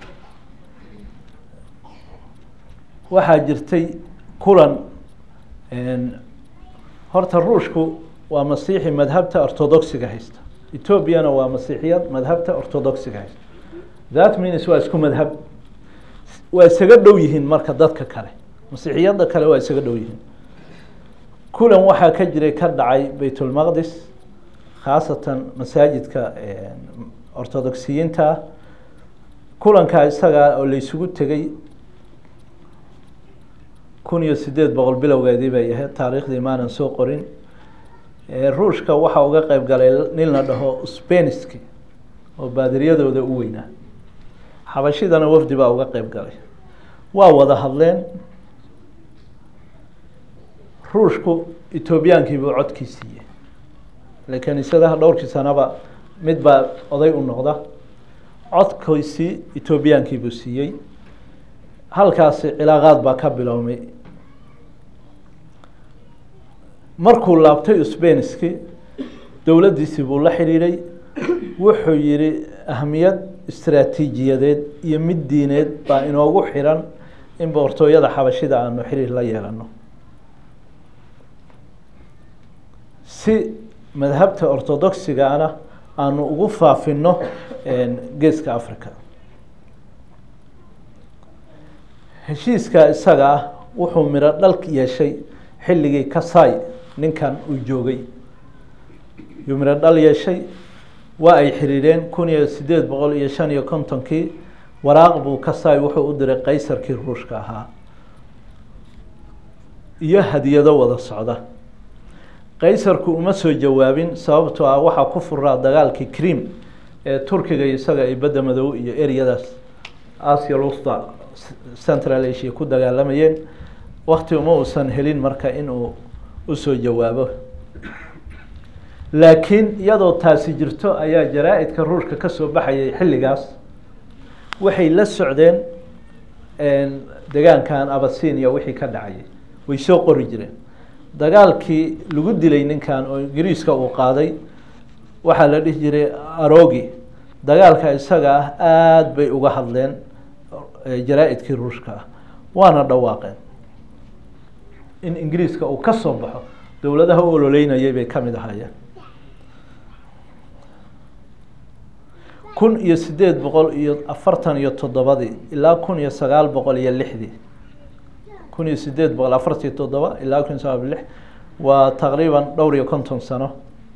waxaa jirtay kulan horta ruushku waa masiixi madhabta orthodoxiga haysta etoobiyana waa masiixiyad madhabta orthodoxiga haysta that means waa isku madhab waa isaga dhow yihiin marka dadka kale masiixiyadda kale waa isaga dhow yihiin kulan waxaa ka jiray ka dhacay baytulmaqdis khaasatan masaajidka orthodoxiyiinta ah kulankaa isagaa oo laysugu tegey kun iyo sideed boqol bilowgeedii bay ahayd taariikhdii maanan soo qorin ruushka waxaa uga qeyb galay nin la dhaho speniski oo baadiriyadooda u weynaa xabashidana wafdi baa uga qeyb galay waa wada hadleen ruushku etoobiyaankiibuu codkii siiyey ile kaniisadaha dhowrkii sanaba mid baa oday u noqda codkiisii etoobiyaankiibuu siiyey halkaasi cilaaqaad baa ka bilowmay markuu laabtay usbeniski dowladdiisii buu la xidhiidhay wuxuu yihi ahmiyad istraatiijiyadeed iyo mid diineed baa inoogu xiran in boqortooyada xabashida aanu xiriir la yeelano si madhabta orthodoxigana aanu ugu faafino geeska africa heshiiska isaga ah wuxuu midho dhalk yeeshay xilligii kasai ninkan uu joogay yuu midho dhal yeeshay waa ay xiriireen kun iyo sideed boqol iyo shan iyo kontonkii waraaq buu kasai wuxuu u diray qaysarkii ruushka ahaa iyo hadiyado wada socda qaysarku uma soo jawaabin sababtoo ah waxaa ku furaa dagaalkii cream ee turkiga isaga ay badda madow iyo eryadaas asia lusta central asia ku dagaalamayeen wakti uma uusan helin marka inuu usoo jawaabo laakiin iyadoo taasi jirto ayaa jaraa-idka ruushka kasoo baxayay xilligaas waxay la socdeen degaankan abasinia wixii ka dhacayay way soo qori jireen dagaalkii lagu dilay ninkan oo ingiriiska uu qaaday waxaa la dhihi jiray arogi dagaalka isaga ah aada bay uga hadleen jaraa-idkii ruushka ah waana dhawaaqeen in ingiriiska uu ka soo baxo dowladaha u ololeynayay bay ka mid ahaayeen kun iyo sideed boqol iyo afartan iyo toddobadii ilaa kun iyo sagaal boqol iyo lixdii kun iyo sideed boqol afartiyo toddoba ilaa kun iyo sagaal boqol lix waa taqriiban dhowr iyo konton sano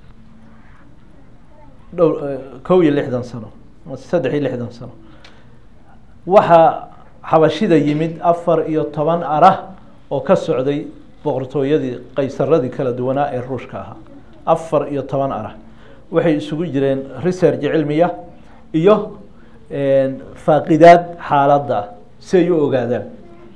dhow kow iyo lixdan sano saddex iyo lixdan sano waxaa xabashida yimid afar iyo toban arah oo ka socday boqortooyadii qaysaradii kala duwanaa ee ruushka ahaa afar iyo toban arah waxay isugu jireen research cilmiya iyo faaqidaad xaaladda si ay u ogaadaan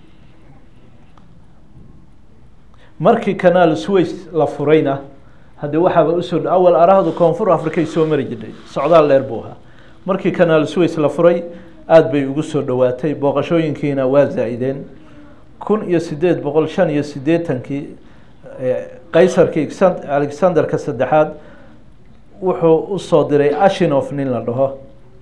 markii canaal sways la furayna haddee waxaaba usoo awal arahdu koonfur africay soo mari jirtay socdaal dheer buu ahaa markii canaal sways la furay aada bay ugu soo dhowaatay booqashooyinkiina waa zaa-ideen kun iyo sideed boqol shan iyo siddeetankii qaysarkii alexanderka saddexaad wuxuu usoo diray ashinof nin la dhaho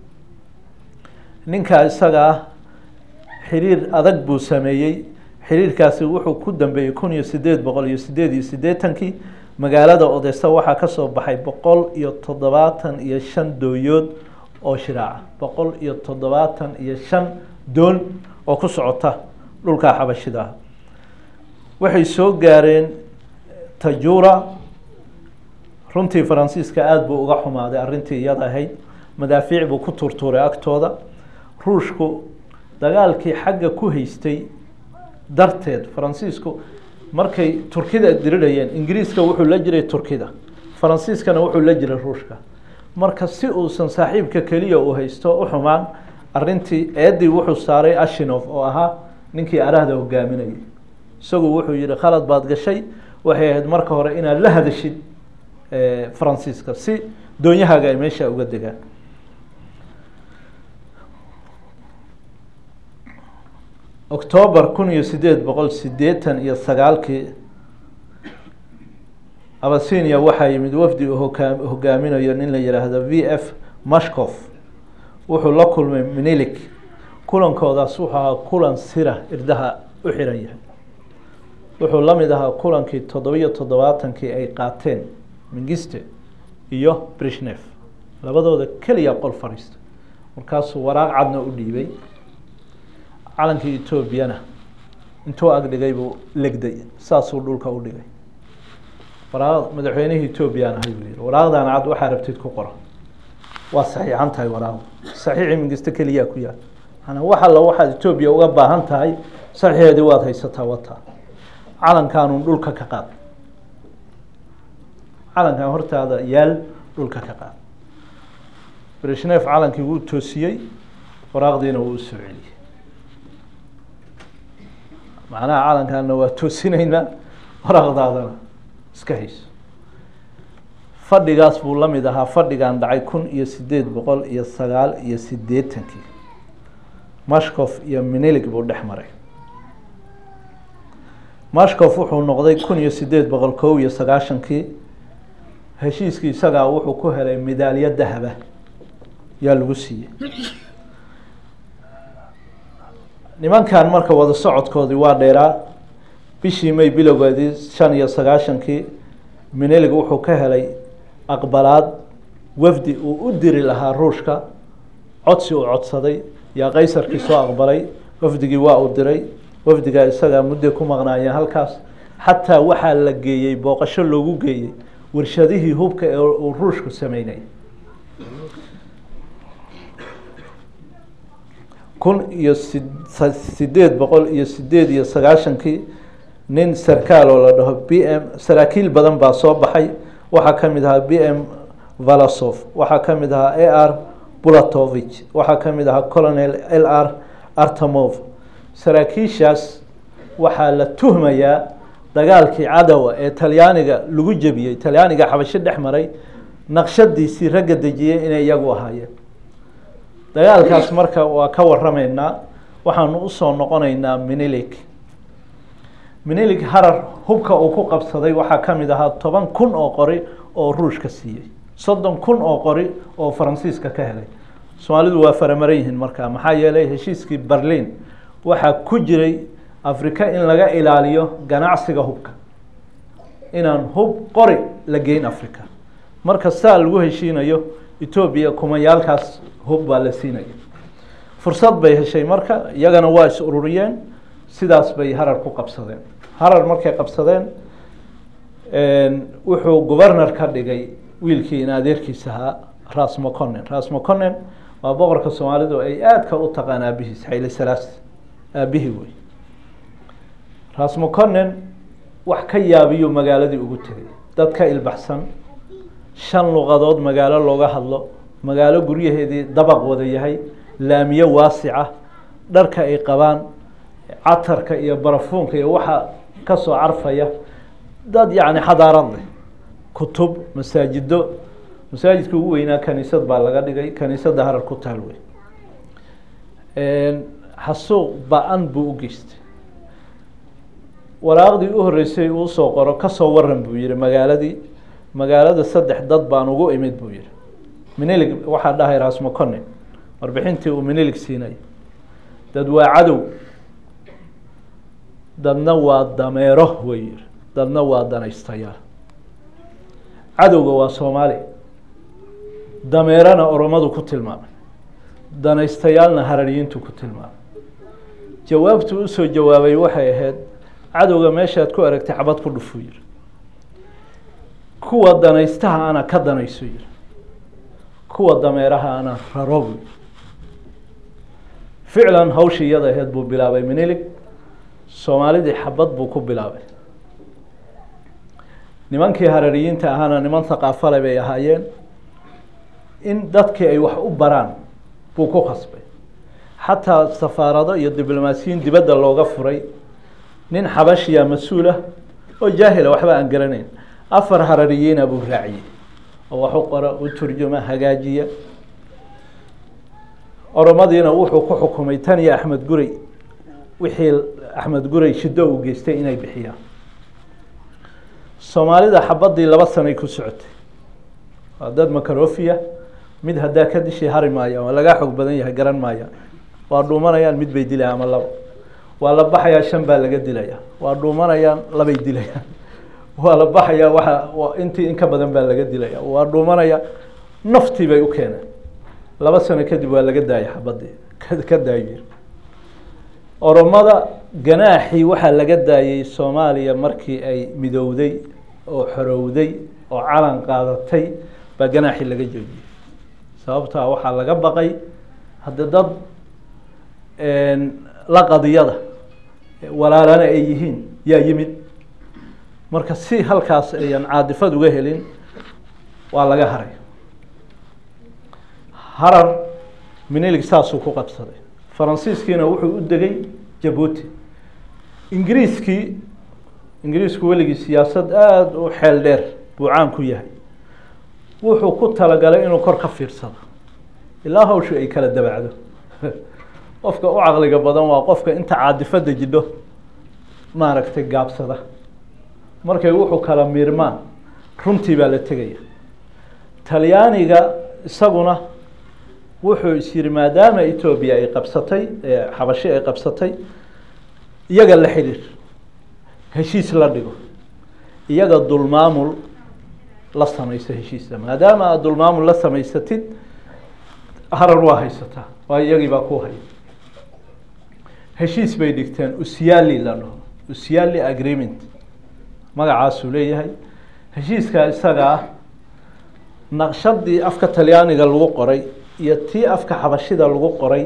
ninkaa isaga ah xiriir adag buu sameeyey xiriirkaasi wuxuu ku dambeeyey kun iyo sideed boqol iyo sideed iyo siddeetankii magaalada odesa waxaa kasoo baxay boqol iyo toddobaatan iyo shan dooyood oo shiraaca boqol iyo toddobaatan iyo shan doon oo ku socota dhulkaa xabashida ah waxay soo gaareen tajura runtii faransiiska aada buu uga xumaaday arrintii iyada ahayd madaafiic buu ku tuurtuuray agtooda ruushku dagaalkii xagga ku haystay darteed faransiisku markay turkida dirirayeen ingiriiska wuxuu la jiray turkida faransiiskana wuxuu la jiray ruushka marka si uusan saaxiibka keliya uu haysto u xumaan arintii eedii wuxuu saaray ashinof oo ahaa ninkii arahda hogaaminayay isagu wuxuu yihi khalad baad gashay waxay ahayd marka hore inaad la hadashid faransiiska si doonyahaaga ay meesha uga degaan octoobar kun iyo sideed boqol sideetan iyo sagaalkii abasinia waxaa yimid wafdi uu hogaa hogaaminayo nin la yihaahdo v f mashkof wuxuu la kulmay minilik kulankoodaas wuxuu ahaa kulan sira irdaha u xiran yahay wuxuu la mid ahaa kulankii toddobiyo toddobaatankii ay qaateen mingiste iyo brishnef labadooda keliya qol fadhiista markaasuu waraaq cadna u dhiibay calankii etoobiyana intuu agdhigay buu legday saasuu dhulka u dhigay waraaq madaxweynihii etoobiyaan ahay buu yihi waraaqdan cad waxaa rabtid ku qora waa saxiixan tahay waraaqdu saxiixii mingiste keliyaa ku yaal manaa wax alla waxaad etoobiya uga baahan tahay saxiixeedii waad haysataa wataa calankaanun dhulka ka qaad calankan hortaada yaal dhulka ka qaad brishnef calankii wuu toosiyey waraaqdiina wuu usoo celiyey macnaha calankaana waa toosinaynaa waraaqdaadana iska hayso fadhigaas buu la mid ahaa fadhigan dhacay kun iyo sideed boqol iyo sagaal iyo sideetankii mashkof iyo minilig buu dhex maray mashkof wuxuu noqday kun iyo sideed boqol kow iyo sagaashankii heshiiskii isagaa wuxuu ku helay midaalyo dahaba yaa lagu siiyey nimankan marka wada socodkoodii waa dheeraa bishii may bilowgeedii shan iyo sagaashankii minelig wuxuu ka helay aqbalaad wafdi uu u diri lahaa ruushka codsi uu codsaday yaa qaysarkii soo aqbalay wafdigii waa uu diray wafdigaa isagaa mudday ku maqnaayeen halkaas xataa waxaa la geeyey booqasho loogu geeyey warshadihii hubka ee uu ruushku sameynay kun iyo si sideed boqol iyo sideed iyo sagaashankii nin sarkaal oo la dhaho b m saraakiil badan baa soo baxay waxaa ka mid ahaa b m valasov waxaa ka mid ahaa a r bulatovich waxaa ka mid ahaa colonel l r artemov saraakiishaas waxaa la tuhmayaa dagaalkii cadowa ee talyaaniga lagu jebiyey talyaaniga xabasho dhex maray naqshadiisii ragga dejiyey inay iyagu ahaayeen dagaalkaas marka waa ka warameynaa waxaanu usoo noqoneynaa minilik minilik harar hubka uu ku qabsaday waxaa ka mid ahaa toban kun oo qori oo ruushka siiyey soddon kun oo qori oo faransiiska ka helay soomaalidu waa faramaran yihiin markaa maxaa yeelay heshiiskii berlin waxaa ku jiray afrika in laga ilaaliyo ganacsiga hubka inaan hub qori la geyn africa marka saa lagu heshiinayo etoobiya kumayaalkaas hub baa la siinaya fursad bay heshay marka iyagana waa is ururiyeen sidaas bay harar ku qabsadeen harar markay qabsadeen wuxuu governor ka dhigay wiilkii in adeerkiisa ahaa ras moconen ras moconen waa boqorka soomaalidu ay aadka u taqaan aabihiis xayle salaas aabihii wey ras moconen wax ka yaabiyo magaaladii ugu tegay dad ka ilbaxsan shan luqadood magaalo looga hadlo magaalo guryaheedii dabaq wada yahay laamiye waasica dharka ay qabaan catarka iyo barafuunka iyo waxa kasoo carfaya dad yacni xadaarad leh kutub masaajido masaajidka ugu weynaa kaniisad baa laga dhigay kaniisadda harar ku taal wey xasuuq ba-an buu u geystay waraaqdii u horreysay uu soo qoro kasoo waran buu yihi magaaladii magaalada saddex dad baan ugu imid buu yihi minilig waxaa dhahay rasmocone warbixintii uu minilig siinay dad waa cadow dadna waa dameero wey yihi dadna waa danaystayaal cadowga waa soomaali dameerana oromadu ku tilmaamay danaystayaalna harariyiintu ku tilmaamay jawaabtuu usoo jawaabay waxay ahayd cadowga meeshaad ku aragtay xabad ku dhufuu yihi kuwa danaystaha ana ka danayso yihi kuwa dameeraha ana raro bu ficlan hawshii iyada aheyd buu bilaabay minilig soomaalidii xabad buu ku bilaabay nimankii harariyiinta ahaana niman thaqaafale bay ahaayeen in dadkii ay wax u baraan buu ku khasbay xataa safaarado iyo diblomaasiyiin dibadda looga furay nin xabashiya mas-uul ah oo jaahila waxba aan garanayn afar harariyiina buu raaciyey oo wax u qora u turjuma hagaajiya oromadiina wuxuu ku xukumay tan iyo axmed gurey wixii axmed gurey shido uu geystay inay bixiyaan soomaalida xabadii laba sanay ku socotay waa dad makarofia mid haddaa ka dishii hari maaya waa lagaa xoog badan yahay garan maaya waa dhuumanayaan mid bay dilayaan ama laba waa la baxayaa shan baa laga dilaya waa dhuumanayaan labay dilayaan waa la baxayaa waa intii in ka badan baa laga dilaya waa dhuumanaya naftii bay u keeneen laba sano kadib waa laga daayay xabadii ka daayir oromada ganaaxii waxaa laga daayey soomaaliya markii ay midowday oo xorowday oo calan qaadatay baa ganaaxii laga joojiyey sababtaa waxaa laga baqay hadda dad la qadiyada walaalana ay yihiin yaa yimid marka si halkaas ayan caadifad uga helin waa laga haray harar minilig saasuu ku qabsaday faransiiskiina wuxuu u degay jabuuti ingiriiskii ingiriisku weligii siyaasad aada u xeel dheer buu caan ku yahay wuxuu ku talagalay inuu kor ka fiirsado ilaa hawshu ay kala dabacdo qofka u caqliga badan waa qofka inta caadifada jidho maaragtay gaabsada markay wuxuu kala miirmaan runtii baa la tegaya talyaaniga isaguna wuxuu is yihi maadaama etoobiya ay qabsatay xabashi ay qabsatay iyaga la xidhiir heshiis la dhigo iyaga dulmaamul la samayso heshiisa maadaama aad dulmaamul la samaysatid harar waa haysataa waa iyagii baa ku haya heshiis bay dhigteen usyali la dhaho usyali agreement magacaasuu leeyahay heshiiskaa isaga ah naqshadii afka talyaaniga lagu qoray iyo tii afka xabashida lagu qoray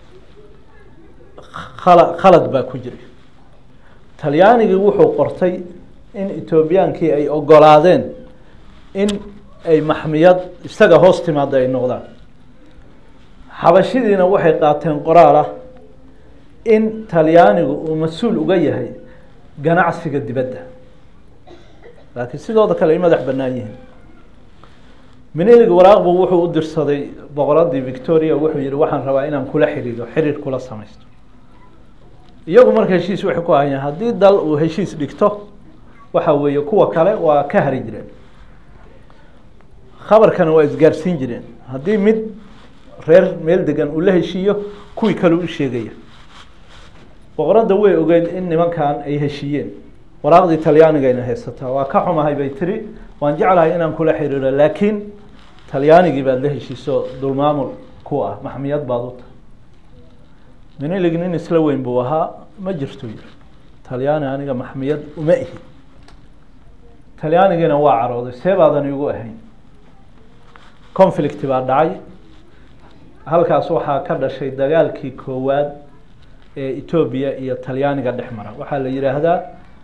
khala khalad baa ku jira talyaanigii wuxuu qortay in etoobiyaankii ay ogolaadeen in ay maxmiyad isaga hoos timaada ay noqdaan xabashidiina waxay qaateen qoraal ah in talyaanigu uu mas-uul uga yahay ganacsiga dibadda laakiin sidooda kale ay madax bannaan yihiin minelig waraaqbu wuxuu u dirsaday boqoradii victoria wuxuu yihi waxaan rabaa inaan kula xiriiro xiriir kula samaysto iyagu marka heshiis waxay ku ahayeen haddii dal uu heshiis dhigto waxa weeye kuwa kale waa ka hari jireen khabarkana waa isgaarsiin jireen haddii mid reer meel degan uu la heshiiyo kuwii kale u sheegaya boqoradda way ogeyd in nimankan ay heshiiyeen waraaqdii talyaanigayna haysataa waa ka xumahay bay tiri waan jeclahay inaan kula xiriiro laakiin talyaanigii baad la heshiiso dulmaamul ku ah maxmiyad baad u tahay minilig nin isla weyn buu ahaa ma jirto yiri talyaani aniga maxmiyad uma ihi talyaanigiina waa carooday see baadan igu ahayn conflict baa dhacay halkaas waxaa ka dhashay dagaalkii koowaad ee etoobiya iyo talyaaniga dhex mara waxaa la yihaahdaa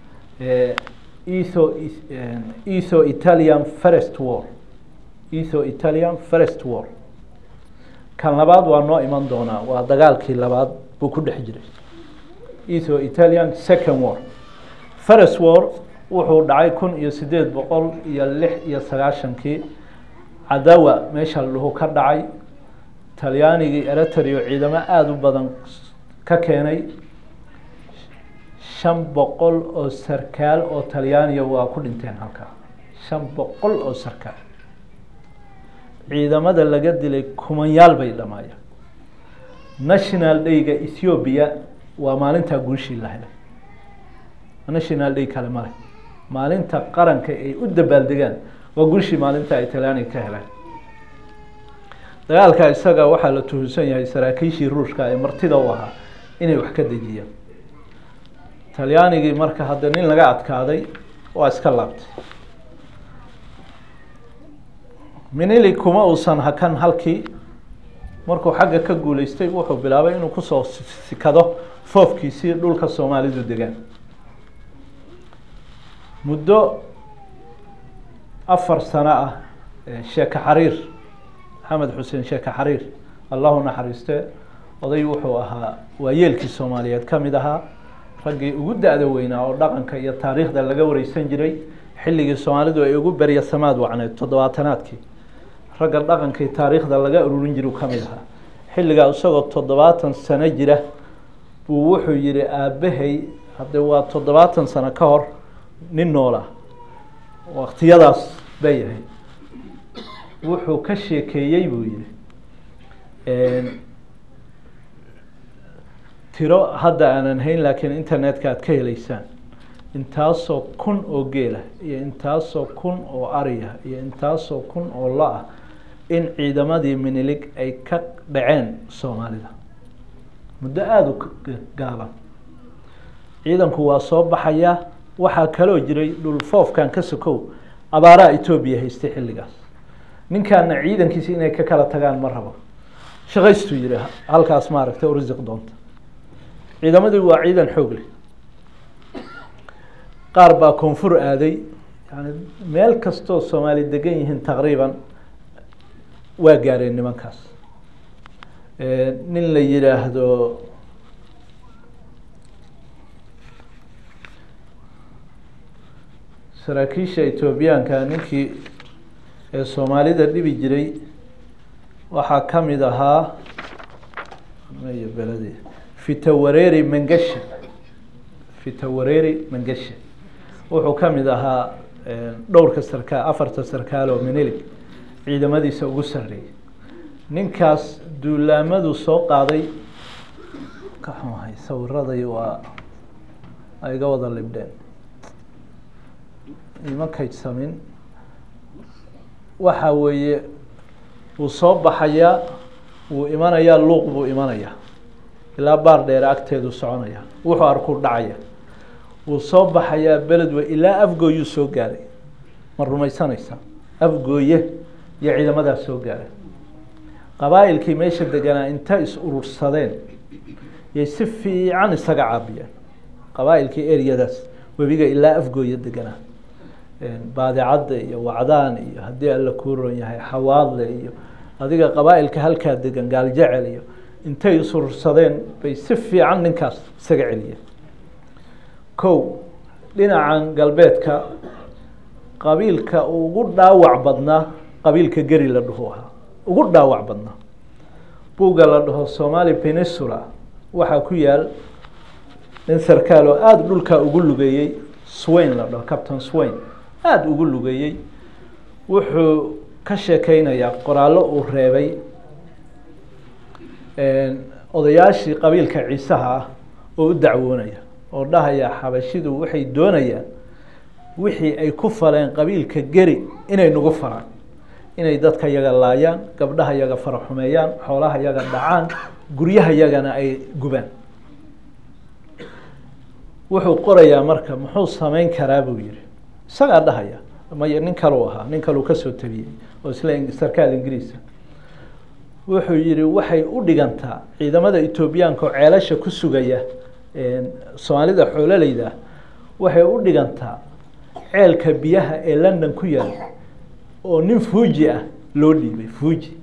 etho etho italian first war etho italian first war kan labaad waa noo iman doonaa waa dagaalkii labaad buu ku dhex jiray etho italian second war first war wuxuu dhacay kun iyo sideed boqol iyo lix iyo sagaashankii cadawa meesha lahu ka dhacay talyaanigii eritrio ciidamo aada u badan ka keenay shan boqol oo sarkaal oo talyaaniya waa ku dhinteen halkaa shan boqol oo sarkaal ciidamada laga dilay kumanyaal bay dhamaayeen national dayga ethoobiya waa maalintaa guushii la helay national day kale male maalinta qaranka ay u dabaaldegaan waa guushii maalinta ay talyaaniga ka heleen dagaalka isaga waxaa la tuhunsan yahay saraakiishii ruushka ee martida u ahaa inay wax ka dejiyaan talyaanigii marka hadda nin laga adkaaday waa iska laabtay minili kuma uusan hakan halkii markuu xagga ka guuleystay wuxuu bilaabay inuu kusoo sikado foofkiisii dhulka soomaalidu degaan muddo afar sano ah sheeke xariir maxamed xuseen sheeke xariir allahu naxariiste oday wuxuu ahaa waayeelkii soomaaliyeed ka mid ahaa raggii ugu da-da weynaa oo dhaqanka iyo taariikhda laga wareysan jiray xilligii soomaalidu ay ugu berya samaad wacneed toddobaatanaadkii ragga dhaqankii taariikhda laga ururin jiru ka mid ahaa xilligaa isagoo toddobaatan sano jira buu wuxuu yihi aabbahay hadde waa toddobaatan sano ka hor nin noola waktiyadaas bay ahayd wuxuu ka sheekeeyey buu yihi tiro hadda aanan hayn laakiin internetka aad ka heleysaan intaasoo kun oo geela iyo intaasoo kun oo ariya iyo intaasoo kun oo lo-ah in ciidamadii minilig ay ka dhaceen soomaalida muddo aada u gaaban ciidanku waa soo baxaya waxaa kaloo jiray dhulfoofkan ka sokow abaaraha etoobiya haystay xilligaas ninkaana ciidankiisa inay ka kala tagaan ma rabo shaqaystuu yihi halkaas maaragtay u risiq doonta ciidamadii waa ciidan xoog leh qaar baa koonfur aaday yani meel kastoo soomaali degan yihiin taqriiban waa gaareen nimankaas nin la yihaahdo saraakiisha etoobiyaanka ninkii ee soomaalida dhibi jiray waxaa ka mid ahaa beladi fitawareeri mengesha fitawareeri mangeshe wuxuu ka mid ahaa dhowrka sarkaal afarta sarkaal oo menilig ciidamadiisa ugu sarreeyay ninkaas duulaamadu soo qaaday ka xumahay sawiraday waa ay iga wada libdheen ima kaydsamin waxa weeye wuu soo baxayaa wuu imanayaa luuq buu imanayaa ilaa baar dheere agteedu soconaya wuxuu arkuu dhacaya wuu soo baxayaa beledwe ilaa afgooyuu soo gaaray ma rumaysanaysa afgooye iyo ciidamadaa soo gaaray qabaa'ilkii meesha deganaa inta is urursadeen yay si fiican isaga caabiyeen qabaa'ilkii eryadaas webiga ilaa afgooye deganaa baadicadda iyo wacdaan iyo haddii alla kuu ron yahay xawaadle iyo adiga qabaa'ilka halkaa degan gaaljecel iyo intay isurursadeen bay si fiican ninkaas isaga celiyeen kow dhinacan galbeedka qabiilka ugu dhaawac badnaa qabiilka geri la dhaho ahaa ugu dhaawac badnaa buugga la dhaho somali peninsula waxaa ku yaal nin sarkaal oo aada dhulkaa ugu lugeeyey swain la dhaho captain swain aada ugu lugeeyey wuxuu ka sheekeynayaa qoraallo uu reebay odayaashii qabiilka ciisaha ah oo u dacwoonaya oo dhahaya xabashidu waxay doonayaan wixii ay ku faleen qabiilka geri inay nagu faraan inay dadka yaga laayaan gabdhaha yaga faraxumeeyaan xoolaha yaga dhacaan guryaha yagana ay gubaan wuxuu qorayaa marka muxuu sameyn karaa buu yihi isagaa dhahaya may nin kaluu ahaa nin kaluu kasoo tabiyey oo isla sarkaal ingiriisa wuxuu yihi waxay u dhigantaa ciidamada etoobiyaanka oo ceelasha ku sugaya soomaalida xoololeyda waxay u dhigantaa ceelka biyaha ee london ku yaal oo nin fuuji ah loo dhiibay fuuji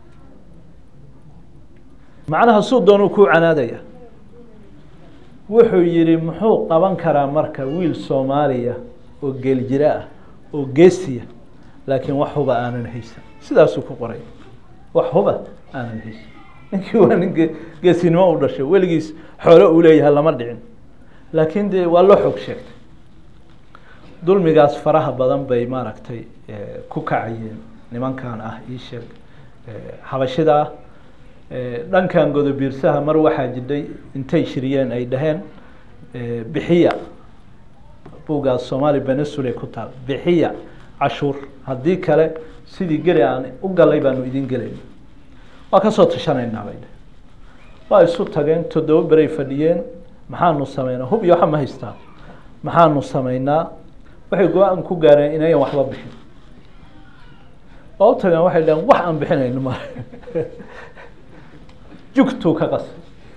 macnaha suu doonuu kuu canaadaya wuxuu yihi muxuu qaban karaa marka wiil soomaaliya oo geeljiro ah oo geesiya laakiin wax huba aanan haysan sidaasuu ku qoray wax huba aanan haysan ninkii waa nin geesinimo u dhashay weligiis xoolo uu leeyahay lama dhicin laakiin dee waa loo xoog sheegtay dulmigaas faraha badan bay maaragtay ku kacayeen nimankan ah ii sheeg xabashida ah dhankan godobiirsaha mar waxaa jidhay intay shiriyeen ay dhaheen bixiya buuggaas somaali benesule ku taal bixiya cashuur haddii kale sidii geri aan u galay baanu idin gelayn waa kasoo tashanaynaa bay dheh waa isu tageen toddoba beray fadhiyeen maxaanu sameynaa hub iyo waxa ma haystaa maxaanu sameynaa waxay go-aan ku gaareen inayan waxba bixin waa u tageen waxay dhaheen wax aan bixinayno ma jugtuu ka qasay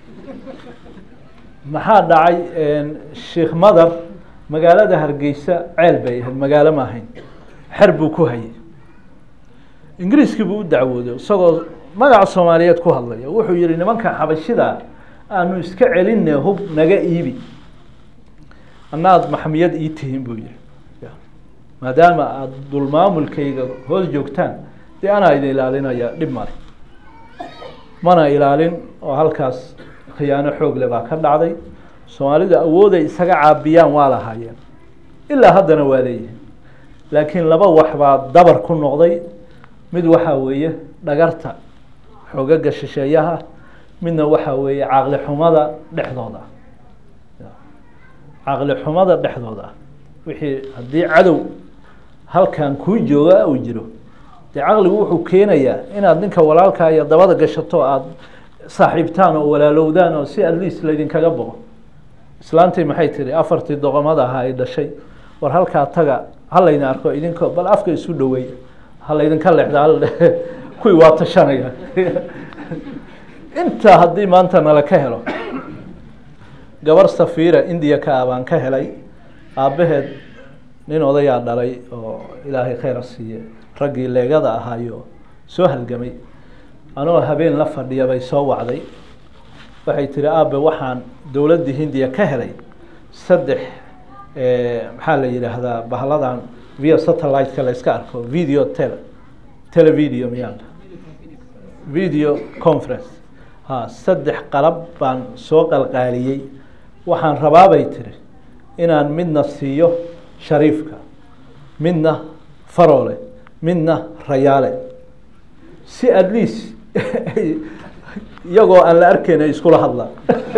maxaa dhacay sheikh madar magaalada hargeysa ceel bay ahayd magaalo ma ahayn xer buu ku hayay ingiriiskii buu u dacwooday isagoo magaca soomaaliyeed ku hadlaya wuxuu yihi nimanka xabashida aanu iska celinne hub naga iibi annaad maxmiyad ii tihiin buu yihi maadaama aada dulmaamulkayga hoos joogtaan dee anaa idin ilaalinaya dhib male mana ilaalin oo halkaas khiyaano xoog le baa ka dhacday soomaalidu awooday isaga caabiyaan waa lahaayeen ilaa haddana waa leeyihin laakiin laba wax baa dabar ku noqday mid waxaa weeye dhagarta xoogaga shisheeyaha midna waxaa weeye caqli xumada dhexdooda caqli xumada dhexdooda ah wixii haddii cadow halkan kuu jooga uu jiro dee caqligu wuxuu keenayaa inaad ninka walaalkaa iyo dabada gashato aada saaxiibtaan oo walaalowdaan oo si at least laydinkaga boqo islaantii maxay tiri afartii doqomada ahaa ay dhashay war halkaa taga ha laydin arko idinko bal afka isu dhaweey ha laydinka leexda hal kuwii waa tashanaya intaa haddii maanta nala ka helo gabar safiira indiya ka ah baan ka helay aabbaheed nin odayaa dhalay oo ilaahay khayra siiye raggii leegada ahaayo soo halgamay anoo habeen la fadhiya bay soo wacday waxay tiri aabe waxaan dowladdii hindiya ka helay saddex maxaa la yidhaahdaa bahladan via satellite-ka la iska arko video tele televideo miyaan video conference ha saddex qalab baan soo qalqaaliyey waxaan rabaabay tiri inaan midna siiyo shariifka midna faroole midna rayaale si at least iyagoo aan la arkayn ay iskula hadlaan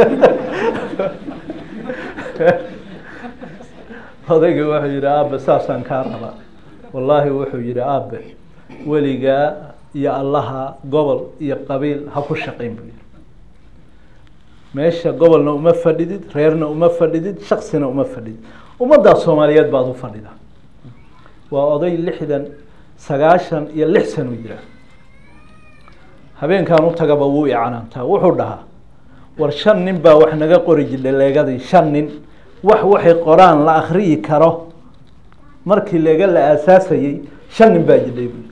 odayga wuxuu yihi aabe saasaan kaa rabaa wallaahi wuxuu yihi aabe weligaa iyo allaha gobol iyo qabiil ha ku shaqayn buu yihi meesha gobolna uma fadhidid reerna uma fadhidid shaksina uma fadhidid ummaddaa soomaaliyeed baad u fadhida waa oday lixdan sagaashan iyo lix san u jiraa habeenkan u tagaba wuu icanaantaa wuxuu dhahaa war shan nin baa wax naga qori jidhay leegadii shan nin wax waxay qoraan la akriyi karo markii leega la aasaasayey shan nin baa jidhay bu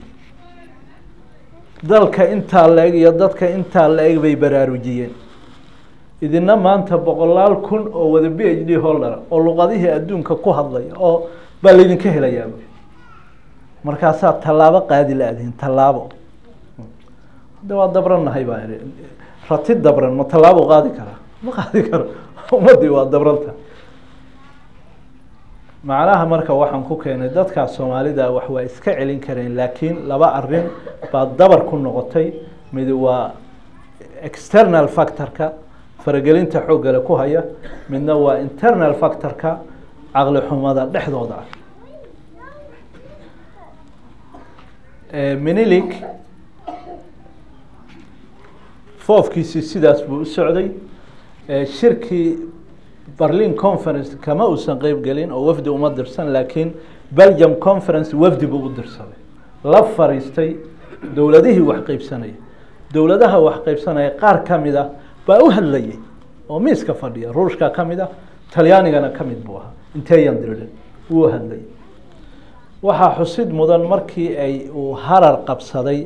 dalka intaa la-eg iyo dadka intaa la-eg bay baraarujiyeen idina maanta boqolaal kun oo wada b h d holder oo luqadihii adduunka ku hadlaya oo baa laydinka helayaa markaasaa tallaabo qaadi la-dihin tallaabo hadda waa dabrannahay baa ihi rati dabran ma tallaabo qaadi karaa ma qaadi karo ummaddii waa dabranta macnaha marka waxaan ku keenay dadkaa soomaalida wax waa iska celin kareen laakiin laba arin baa dabar ku noqotay mid waa external factorka faragelinta xooggale ku haya midna waa internal factorka caqli xumada dhexdooda ah minilik foofkiisii sidaas buu u socday shirkii berlin conference kama uusan qeyb gelin oo wafdi uma dirsan laakiin belgium conference wafdi buu u dirsaday la fariistay dowladihii wax qeybsanaya dowladaha wax qeybsanaya qaar ka mid a baa u hadlayay oo miiska fadhiya ruushka ka mid a talyaanigana ka mid buu ahaa inteyan dirdhin wuu hadlayay waxaa xusid mudan markii ay uu harar qabsaday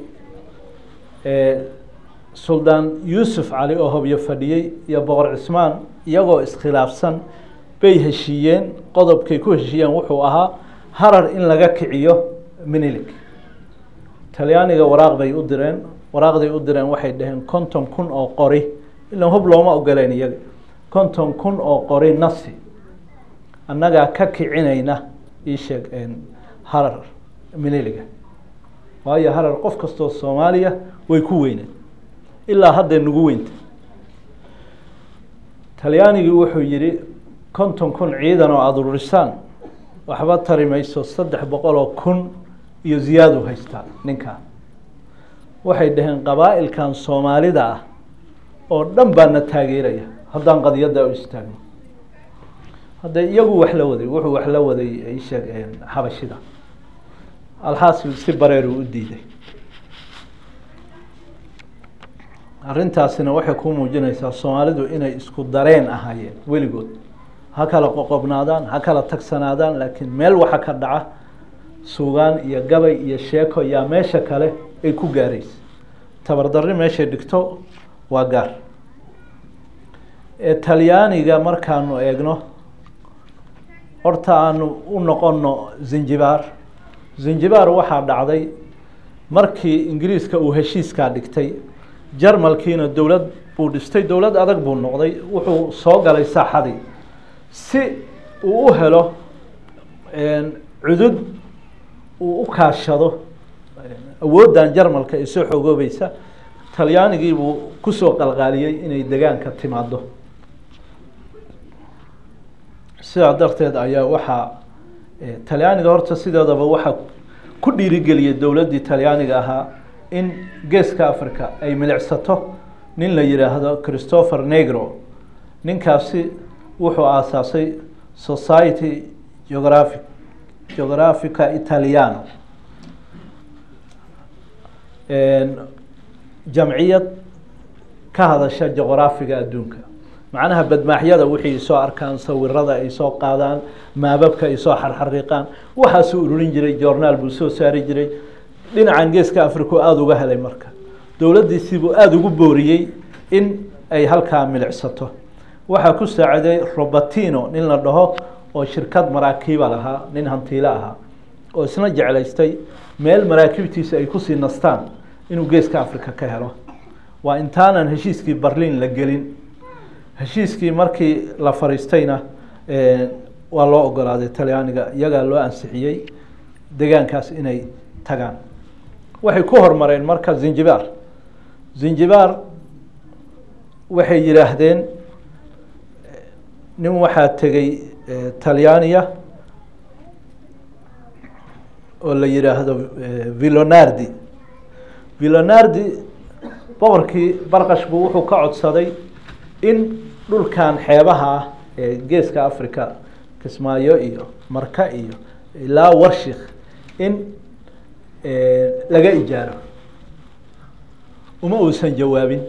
suldaan yuusuf cali oo hobyo fadhiyey iyo boqor cismaan iyagoo iskhilaafsan bay heshiiyeen qodobkay ku heshiiyeen wuxuu ahaa harar in laga kiciyo minilik talyaaniga waraaq bay u direen waraaqday u direen waxay dhaheen konton kun oo qori ilan hub looma ogoleen iyaga konton kun oo qori nasi annagaa ka kicinayna ii sheeg harar miniliga waayo harar qof kastoo soomaaliya way ku weyneen ilaa hadday nagu weynta talyaanigii wuxuu yihi konton kun ciidan oo aada ururisaan waxba tari mayso saddex boqol oo kun iyo ziyaadu haystaa ninkaa waxay dhaheen qabaa'ilkan soomaalida ah oo dhan baana taageeraya haddaan qadiyadda u istaagno hadda iyagu wax la waday wuxuu wax la waday isheeg xabashida alxaasil si bareeru u diiday arrintaasina waxay ku muujinaysaa soomaalidu inay isku dareen ahaayeen weligood ha kala qoqobnaadaan ha kala tagsanaadaan laakiin meel waxa ka dhaca suugaan iyo gabay iyo sheeko yaa meesha kale ay ku gaaraysa tabardarri meeshay dhigto waa gaar talyaaniga markaanu eegno horta aanu u noqono zinjibaar zinjibaar waxaa dhacday markii ingiriiska uu heshiiskaa dhigtay jarmalkiina dowlad buu dhistay dowlad adag buu noqday wuxuu soo galay saaxadii si uu u helo cudud uu u kaashado awooddan jarmalka ee soo xoogoobaysa talyaanigii buu kusoo qalqaaliyey inay degaanka timaado sidaa darteed ayaa waxaa talyaaniga horta sideedaba waxaa ku dhiirigeliyay dowladdii talyaaniga ahaa in geeska africa ay milicsato nin la yihaahdo christopher negro ninkaasi wuxuu aasaasay society geographic geographica italiano jamciyad ka hadasha juqraafiga adduunka macnaha badmaaxyada wixii soo arkaan sawirada ay soo qaadaan maababka ay soo xarxariiqaan waxaasuu ururin jiray journaal buu soo saari jiray dhinacan geeska africa aada uga helay marka dowladdiisiibuu aada ugu booriyey in ay halkaa milicsato waxaa ku saaciday robertino nin la dhaho oo shirkad maraakiiba lahaa nin hantiile ahaa oo isna jeclaystay meel maraakiibtiisa ay kusii nastaan inuu geeska africa ka helo waa intaanan heshiiskii berlin la gelin heshiiskii markii la fariistayna waa loo ogolaaday talyaaniga iyagaa loo ansixiyey degaankaas inay tagaan waxay ku hormareen marka zinjibaar zinjibaar waxay yidhaahdeen nin waxaa tegey talyaaniya oo la yidhaahdo villonardi villonardi boqorkii barkash buu wuxuu ka codsaday in dhulkan xeebaha ah ee geeska africa kismaayo iyo marka iyo ilaa warshik in laga ijaaro uma uusan jawaabin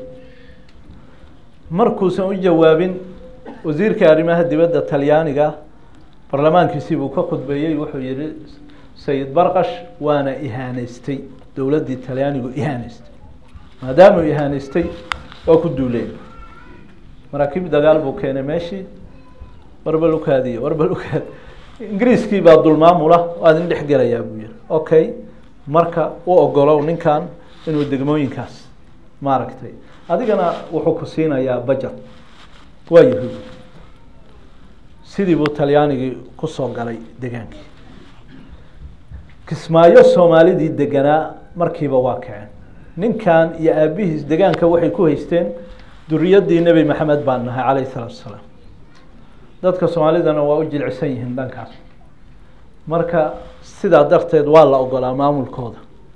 markuusan u jawaabin wasiirka arrimaha dibadda talyaaniga barlamaankiisii buu ka khudbeeyey wuxuu yihi sayid barkash waana ihaaneystay dowladdii talyaanigu ihaaneystay maadaamuu ihaaneystay waa ku duuleen maraakiib dagaal buu keenay meeshii warbalukaadiy warbalukaadi ingiriiskii baa dulmaamula waa idin dhex gelayaa buu yihi okay marka u ogolow ninkan inuu degmooyinkaas maaragtay adigana wuxuu ku siinayaa bajet waa yahuud sidii buu talyaanigii kusoo galay degaankii kismaayo soomaalidii deganaa markiiba waa kaceen ninkan iyo aabihiis degaanka waxay ku haysteen duriyadii nebi maxamed baan nahay calayh isalaatu asalaam dadka soomaalidana waa u jilcisan yihiin dhankaas marka sidaa darteed waa la ogolaa maamulkooda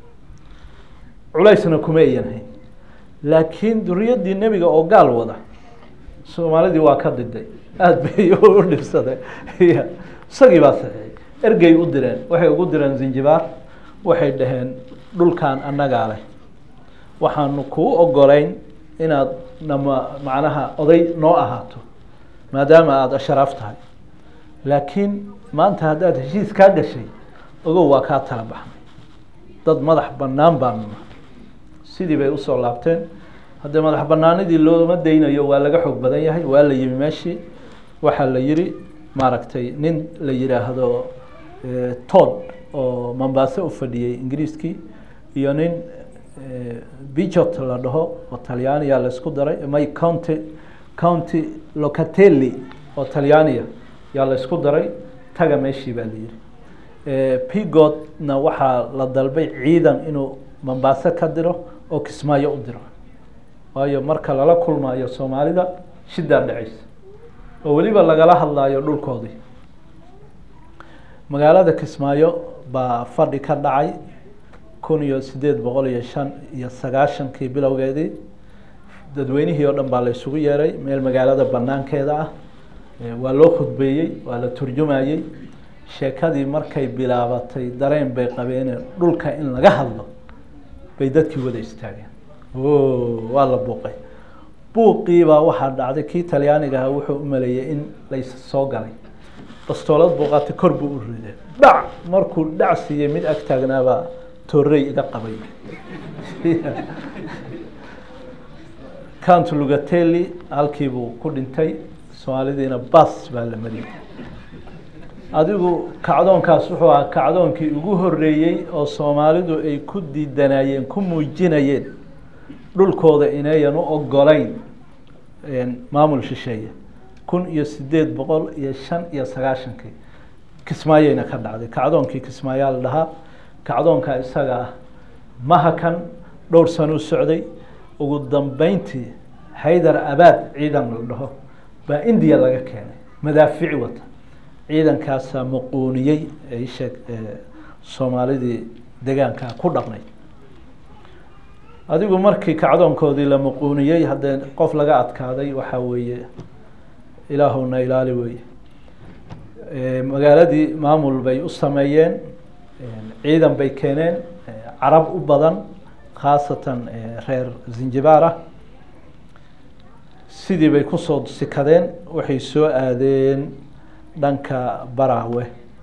culaysna kuma ayan hayn laakiin duriyadii nebiga oo gaal wada soomaalidii waa ka diday aada bay u dhibsaday isagii baa saxiixay ergey u direen waxay ugu direen zinjibaar waxay dhaheen dhulkan annagaa leh waxaanu kuu ogolayn inaad nama macnaha oday noo ahaato maadaama aada asharaaf tahay laakiin maanta haddaad heshiis kaa gashay ogow waa kaa tala baxnay dad madax bannaan baanu nahay sidii bay usoo laabteen haddee madax banaanidii looma daynayo waa laga xoog badan yahay waa la yimi meeshii waxaa la yiri maaragtay nin la yidhaahdo tod oo mombase u fadhiyey ingiriiskii iyo nin bijot la dhaho oo talyaaniya laisku daray may county county locatelli oo talyaaniya yaa laisku daray taga meeshii baa la yiri pigodna waxaa la dalbay ciidan inuu mombase ka diro oo kismaayo u diro waayo marka lala kulmaayo soomaalida shidaa dhacaysa oo weliba lagala hadlaayo dhulkoodii magaalada kismaayo baa fadhi ka dhacay kun iyo sideed boqol iyo shan iyo sagaashankii bilowgeedii dadweynihii oo dhan baa la isugu yeeray meel magaalada banaankeeda ah waa loo khudbeeyey waa la turjumayey sheekadii markay bilaabatay dareen bay qabeene dhulka in laga hadlo bay dadkii wada istaageen o waa la buuqay buuqiibaa waxaa dhacday kii talyaaniga ahaa wuxuu u maleeyey in lays soo galay bastoolad buuqaata kor buu u riday dhac markuu dhac siiyey mid ag taagnaabaa toorey iga qabay count lugatelli halkiibuu ku dhintay soomaalidiina bas baa la mariyey adigu kacdoonkaas wuxuu ahaa kacdoonkii ugu horeeyey oo soomaalidu ay ku diidanayeen ku muujinayeen dhulkooda inayan u ogolayn maamul shisheeye kun iyo sideed boqol iyo shan iyo sagaashankii kismaayeyna ka dhacday kacdoonkii kismaayaa la dhahaa kacdoonka isaga ah mahakan dhowr sanuu socday ugu dambeyntii haydar abaad ciidan la dhaho baa indiya laga keenay madaafici wata ciidankaasaa muquuniyey sheeg soomaalidii degaankaa ku dhaqnay adigu markii kacdoonkoodii la muquuniyey haddee qof laga adkaaday waxaa weeye ilaahuna ilaali weye magaaladii maamul bay u sameeyeen ciidan bay keeneen carab u badan khaasatan reer zinjibaar ah sidii bay kusoo sikadeen waxay soo aadeen dhanka baraawe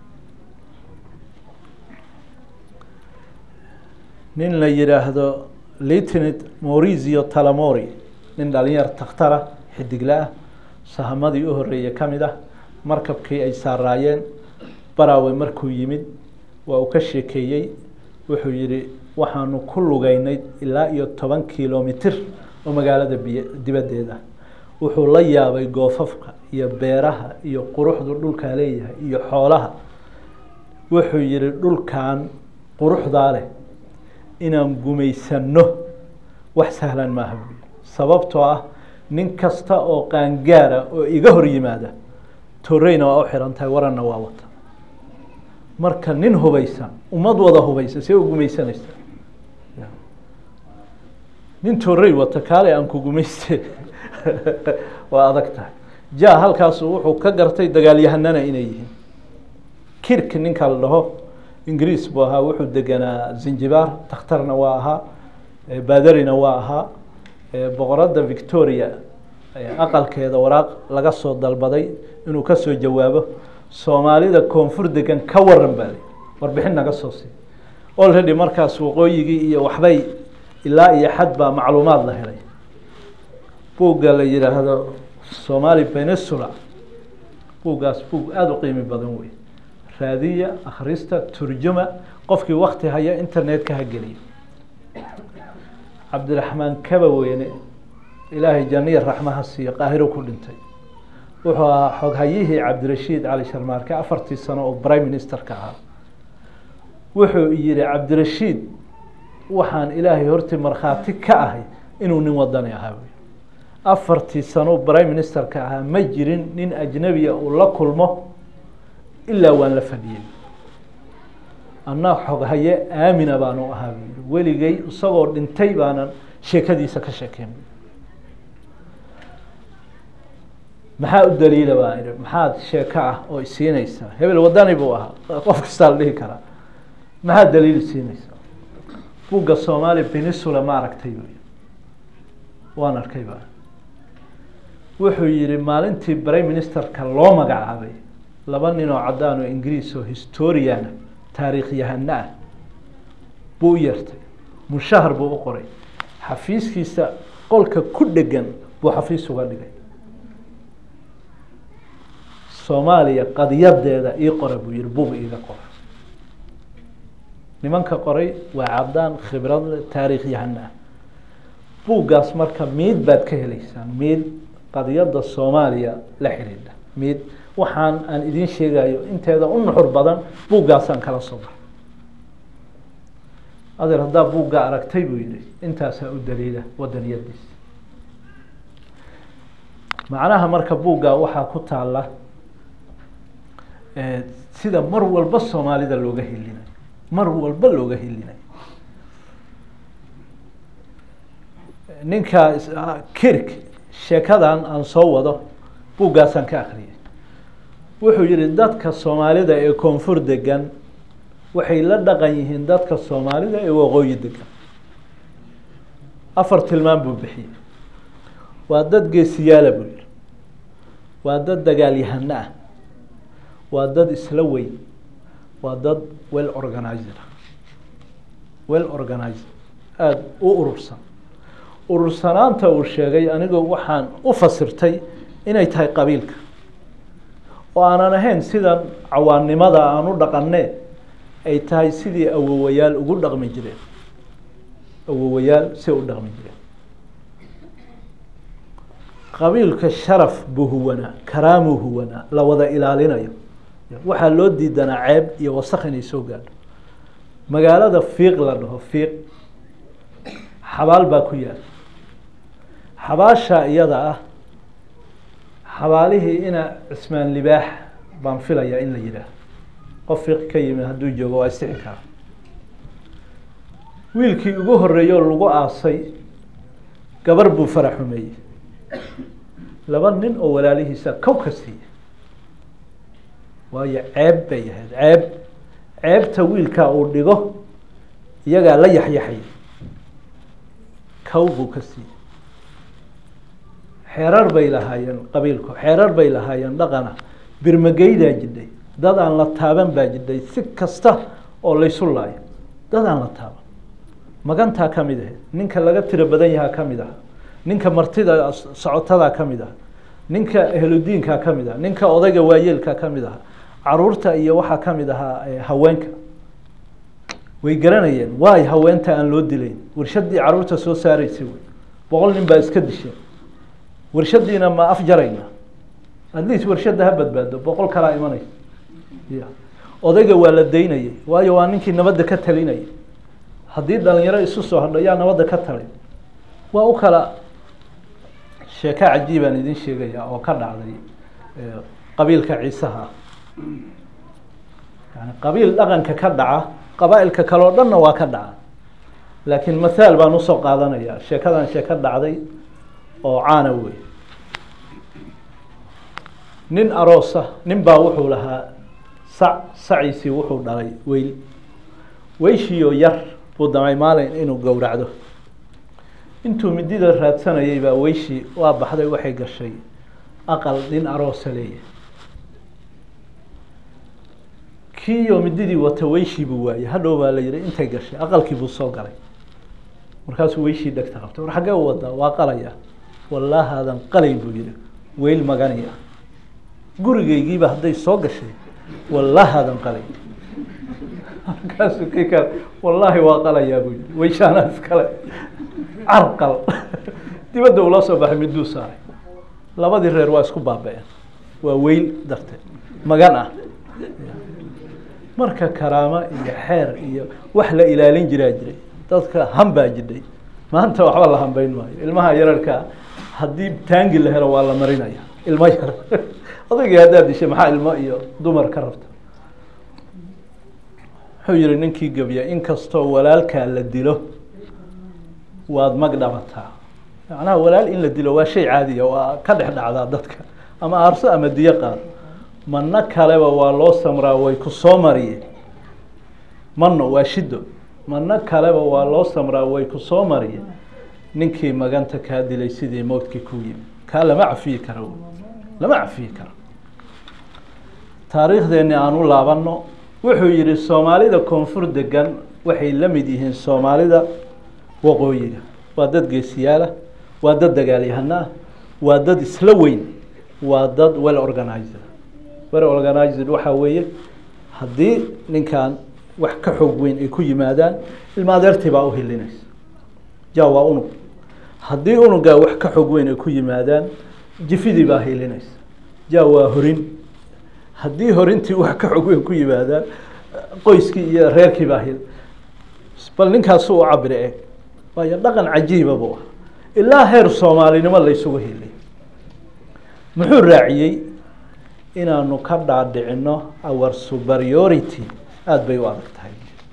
nin la yihaahdo lieutenant maurizio talamori nin dhalinyar takhtara xidigla ah sahamadii u horeeyey ka mid ah markabkii ay saaraayeen baraawe markuu yimid waa uu ka sheekeeyey wuxuu yihi waxaanu ku lugeynay ilaa iyo toban kilomitr oo magaalada biy dibaddeeda wuxuu la yaabay goofafka iyo beeraha iyo quruxdu dhulkaa leeyahay iyo xoolaha wuxuu yihi dhulkan quruxdaa leh inaan gumaysanno wax sahlan maaha buui sababtoo ah nin kasta oo qaangaara oo iga hor yimaada toreyna waa u xihan tahay waranna waa wata marka nin hubaysan ummad wada hubaysa see u gumaysanaysa nin torey wata kaale aan ku gumayste waa adag tahay ja halkaasu wuxuu ka gartay dagaalyahanana inay yihiin kirk ninka la dhaho ingiriis buu ahaa wuxuu deganaa zinjibaar takhtarna waa ahaa badarina waa ahaa boqoradda victoria aqalkeeda waraaq laga soo dalbaday inuu kasoo jawaabo soomaalida koonfur degan ka waran baa warbixin naga soo siiy already markaas waqooyigii iyo waxbay ilaa iyo xad baa macluumaad la helay buugga la yihaahdo somali peninsula buuggaas buug aada u qiimi badan wey raadiya akhrista turjuma qofkii wakti haya internet-ka ha geliyo cabdiraxmaan kaba weyne ilaahay janiya raxmaha siiyo qaahiro ku dhintay wuxuu ahaa xoghayihii cabdirashiid cali sharmaarke afartii sano oo prime ministerka ahaa wuxuu yihi cabdirashiid waxaan ilaahay hortii markhaati ka ahay inuu nin wadani ahaa afartii sano prime ministerka ahaa ma jirin nin ajnabiya uu la kulmo ilaa waan la fadhiyey anaa xoghaye aamina baanu ahaa bu weligay isagoo dhintay baanan sheekadiisa ka sheekeyn maxaa u daliila baa ihi maxaad sheeko ah oo isiinaysaa hebel wadani buu ahaa qof kastaa la dhihi karaa maxaa daliil isiinaysaa buugga somali peninsula ma aragtay bu waan arkay ba wuxuu yihi maalintii prime ministerka loo magacaabay laba nin oo caddaan oo ingiriis oo historiana taariikh yahano ah buu u yeertay mushahar buu u qoray xafiiskiisa qolka ku dhegan buu xafiis uga dhigay soomaaliya qadiyadeeda ii qora buu yihi bug iiga qora nimanka qoray waa caddaan khibradle taariikh yahano ah buuggaas marka miid baad ka heleysaan miid qadiyadda soomaaliya la xidhiidha miid waxaan aan idiin sheegayo inteeda u nuxur badan buuggaasaan kala soo baray adeer haddaa buuggaa aragtay buu yihi intaasaa u daliila wadaniyadiisa macnaha marka buuggaa waxaa ku taala sida mar walba soomaalida looga helinayo mar walba looga helinayo ninka kirk sheekadan aan soo wado buuggaasaan ka akriyay wuxuu yihi dadka soomaalida ee koonfur degan waxay la dhaqan yihiin dadka soomaalida ee waqooyi degan afar tilmaan buu bixiyey waa dad geesiyaala buu yihi waa dad dagaalyahano ah waa dad isla weyn waa dad well organizer well organizer aada u urursan urursanaanta uu sheegay anigu waxaan u fasirtay inay tahay qabiilka oo aanan ahayn sidan cawaannimada aan u dhaqanee ay tahay sidii awowayaal ugu dhaqmi jireen awowayaal si u dhaqmi jireen qabiilka sharaf buu huwanaa karaamuu huwanaa la wada ilaalinayo waxaa loo diidanaa ceeb iyo wasak inay soo gaadho magaalada fiiq la dhaho fiiq xabaal baa ku yaal xabaasha iyada ah xabaalihii ina cismaan libaax baan filayaa in la yidhaah qof fiiq ka yimid hadduu joogo waa istixi kara wiilkii ugu horeeyey oo lagu aasay gabar buu fara xumeeyey laba nin oo walaalihiisa kow ka siiya waayo ceeb bay ahayd ceeb ceebta wiilkaa uu dhigo iyagaa la yaxyaxay kow buu ka siiyey xeerar bay lahaayeen qabiilku xeerar bay lahaayeen dhaqana birmageydaa jidhay dad aan la taaban baa jidhay si kasta oo laysu laayo dad aan la taaban magantaa ka mid ahayd ninka laga tiro badan yahaa ka mid aha ninka martida socotadaa ka mid aha ninka ehludiinkaa ka mid aha ninka odayga waayeelkaa ka mid aha caruurta iyo waxaa ka mid ahaa haweenka way garanayeen waay haweenta aan loo dilayn warshadii caruurta soo saaraysay wey boqol nin baa iska disheen warshadiina ma afjarayna at least warshadda ha badbaado boqol kalaa imanaysa ya odayga waa la daynayay waayo waa ninkii nabadda ka talinayay haddii dhalinyaro isu soo hadho yaa nabadda ka talin waa u kala sheeko cajiibaan idin sheegaya oo ka dhacday qabiilka ciisaha yani qabiil dhaqanka ka dhaca qabaa-ilka kale oo dhanna waa ka dhaca laakiin mathaal baan usoo qaadanaya sheekadan sheeko dhacday oo caana wey nin aroosa nin baa wuxuu lahaa sac saciisii wuxuu dhalay weyl weyshiioo yar buu damay maalin inuu gowracdo intuu midida raadsanayay baa weyshii waa baxday waxay gashay aqal nin aroosa leeyahay kiioo mididii wata weyshii buu waayey hadhow baa la yihi intay gashay aqalkii buu soo galay markaasuu weyshii dhegta qabtay war xaggee u wadaa waa qalaya wallahaadan qalay buu yihi weyl magani ah gurigaygiiba hadday soo gashay wallahaadan qalay markaasuu kii kale wallaahi waa qalayaa buu yihi weyshaanaa iskale carqal dibadda ula soo baxay miduu saaray labadii reer waa isku baaba-een waa weyl darteed magan ah marka karaamo iyo xeer iyo wax la ilaalin jiraa jiray dadka hambaa jidhay maanta waxba la hambeyn maayo ilmaha yararkaa haddii taangi la helo waa la marinaya ilmo yar odaygii haddaad dishay maxaa ilmo iyo dumar ka rabta wuxuu yihi ninkii gebya inkastoo walaalkaa la dilo waad mag dhabataa macnaha walaal in la dilo waa shay caadiya waa ka dhex dhacdaa dadka ama aarso ama diyo qaado manno kaleba waa loo samraa way ku soo mariye mano waa shido manno kaleba waa loo samraa way ku soo mariye ninkii maganta kaa dilay sidii mowdkii ku yimi kaa lama cafiyi karo lama cafiyi karo taariikhdeeni aan u laabano wuxuu yihi soomaalida koonfur degan waxay la mid yihiin soomaalida waqooyiga waa dad geesiyaala waa dad dagaalyahana ah waa dad isla weyn waa dad well organized well organized waxaa weeye haddii ninkan wax ka xoog weyn ay ku yimaadaan ilma adeertii baa uhilinaysa ja waa unug haddii unugaa wax ka xoog weyn ay ku yimaadaan jifidii baa hilinaysa ja waa horin haddii horintii wax ka xoog weyn ku yimaadaan qoyskii iyo reerkii baa hil bal ninkaasu u cabire eeg waayo dhaqan cajiiba buu ah ilaa heer soomaalinimo laysugu hiliy muxuu raaciyey inaanu ka dhaadhicino our superiority aada bay u adag tahay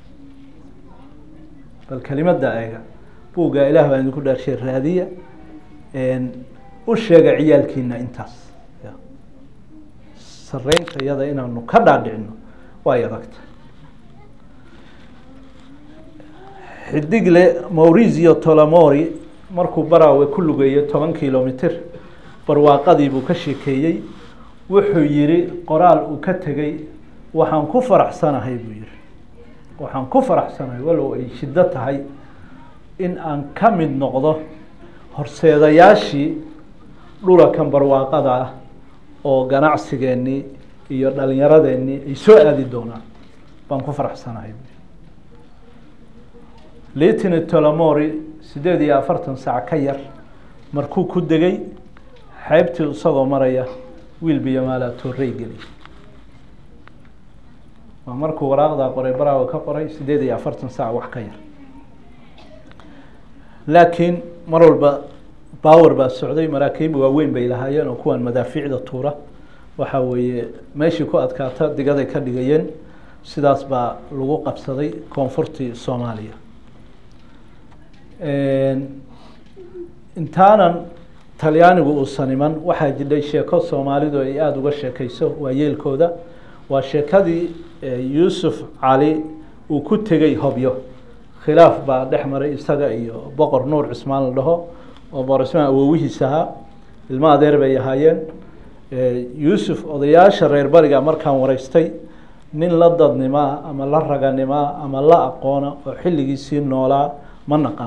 bal kelimada eega buuggaa ilaah baan idinku dhaarshay raadiya u sheega ciyaalkiina intaas sareynta iyada inaanu ka dhaadhicino way adag tahay xidigle maurizio tolamori markuu baraawe ku lugeeyey toban kilomitr barwaaqadii buu ka sheekeeyey wuxuu yihi qoraal uu ka tegey waxaan ku faraxsanahay buu yihi waxaan ku faraxsanahay walow ay shiddo tahay in aan ka mid noqdo horseedayaashii dhulakan barwaaqada ah oo ganacsigeennii iyo dhalinyaradeenii ay soo aadi doonaan baan ku faraxsanahay buu litini tolamori siddeed iyo afartan saac ka yar markuu ku degay xeybtii isagoo maraya wiil biyomaalaa toorey geli waa markuu waraaqdaa qoray baraawa ka qoray siddeed iyo afartan saac wax ka yar laakiin mar walba bawer baa socday maraakiib waaweyn bay lahaayeen oo kuwan madaafiicda tuura waxa weeye meeshii ku adkaata digaday ka dhigayeen sidaas baa lagu qabsaday koonfurtii soomaaliya intaanan talyaanigu uusan iman waxaa jidhay sheeko soomaalidu ay aada uga sheekeyso waa yeelkooda waa sheekadii yuusuf cali uu ku tegey hobyo khilaaf baa dhex maray isaga iyo boqor nuur cismaan la dhaho oo boqor cismaan awowihiis ahaa ilmo adeer bay ahaayeen yuusuf odayaasha reer bariga markaan wareystay nin la dadnimaa ama la raganimaa ama la aqoona oo xilligiisii noolaa ma naqan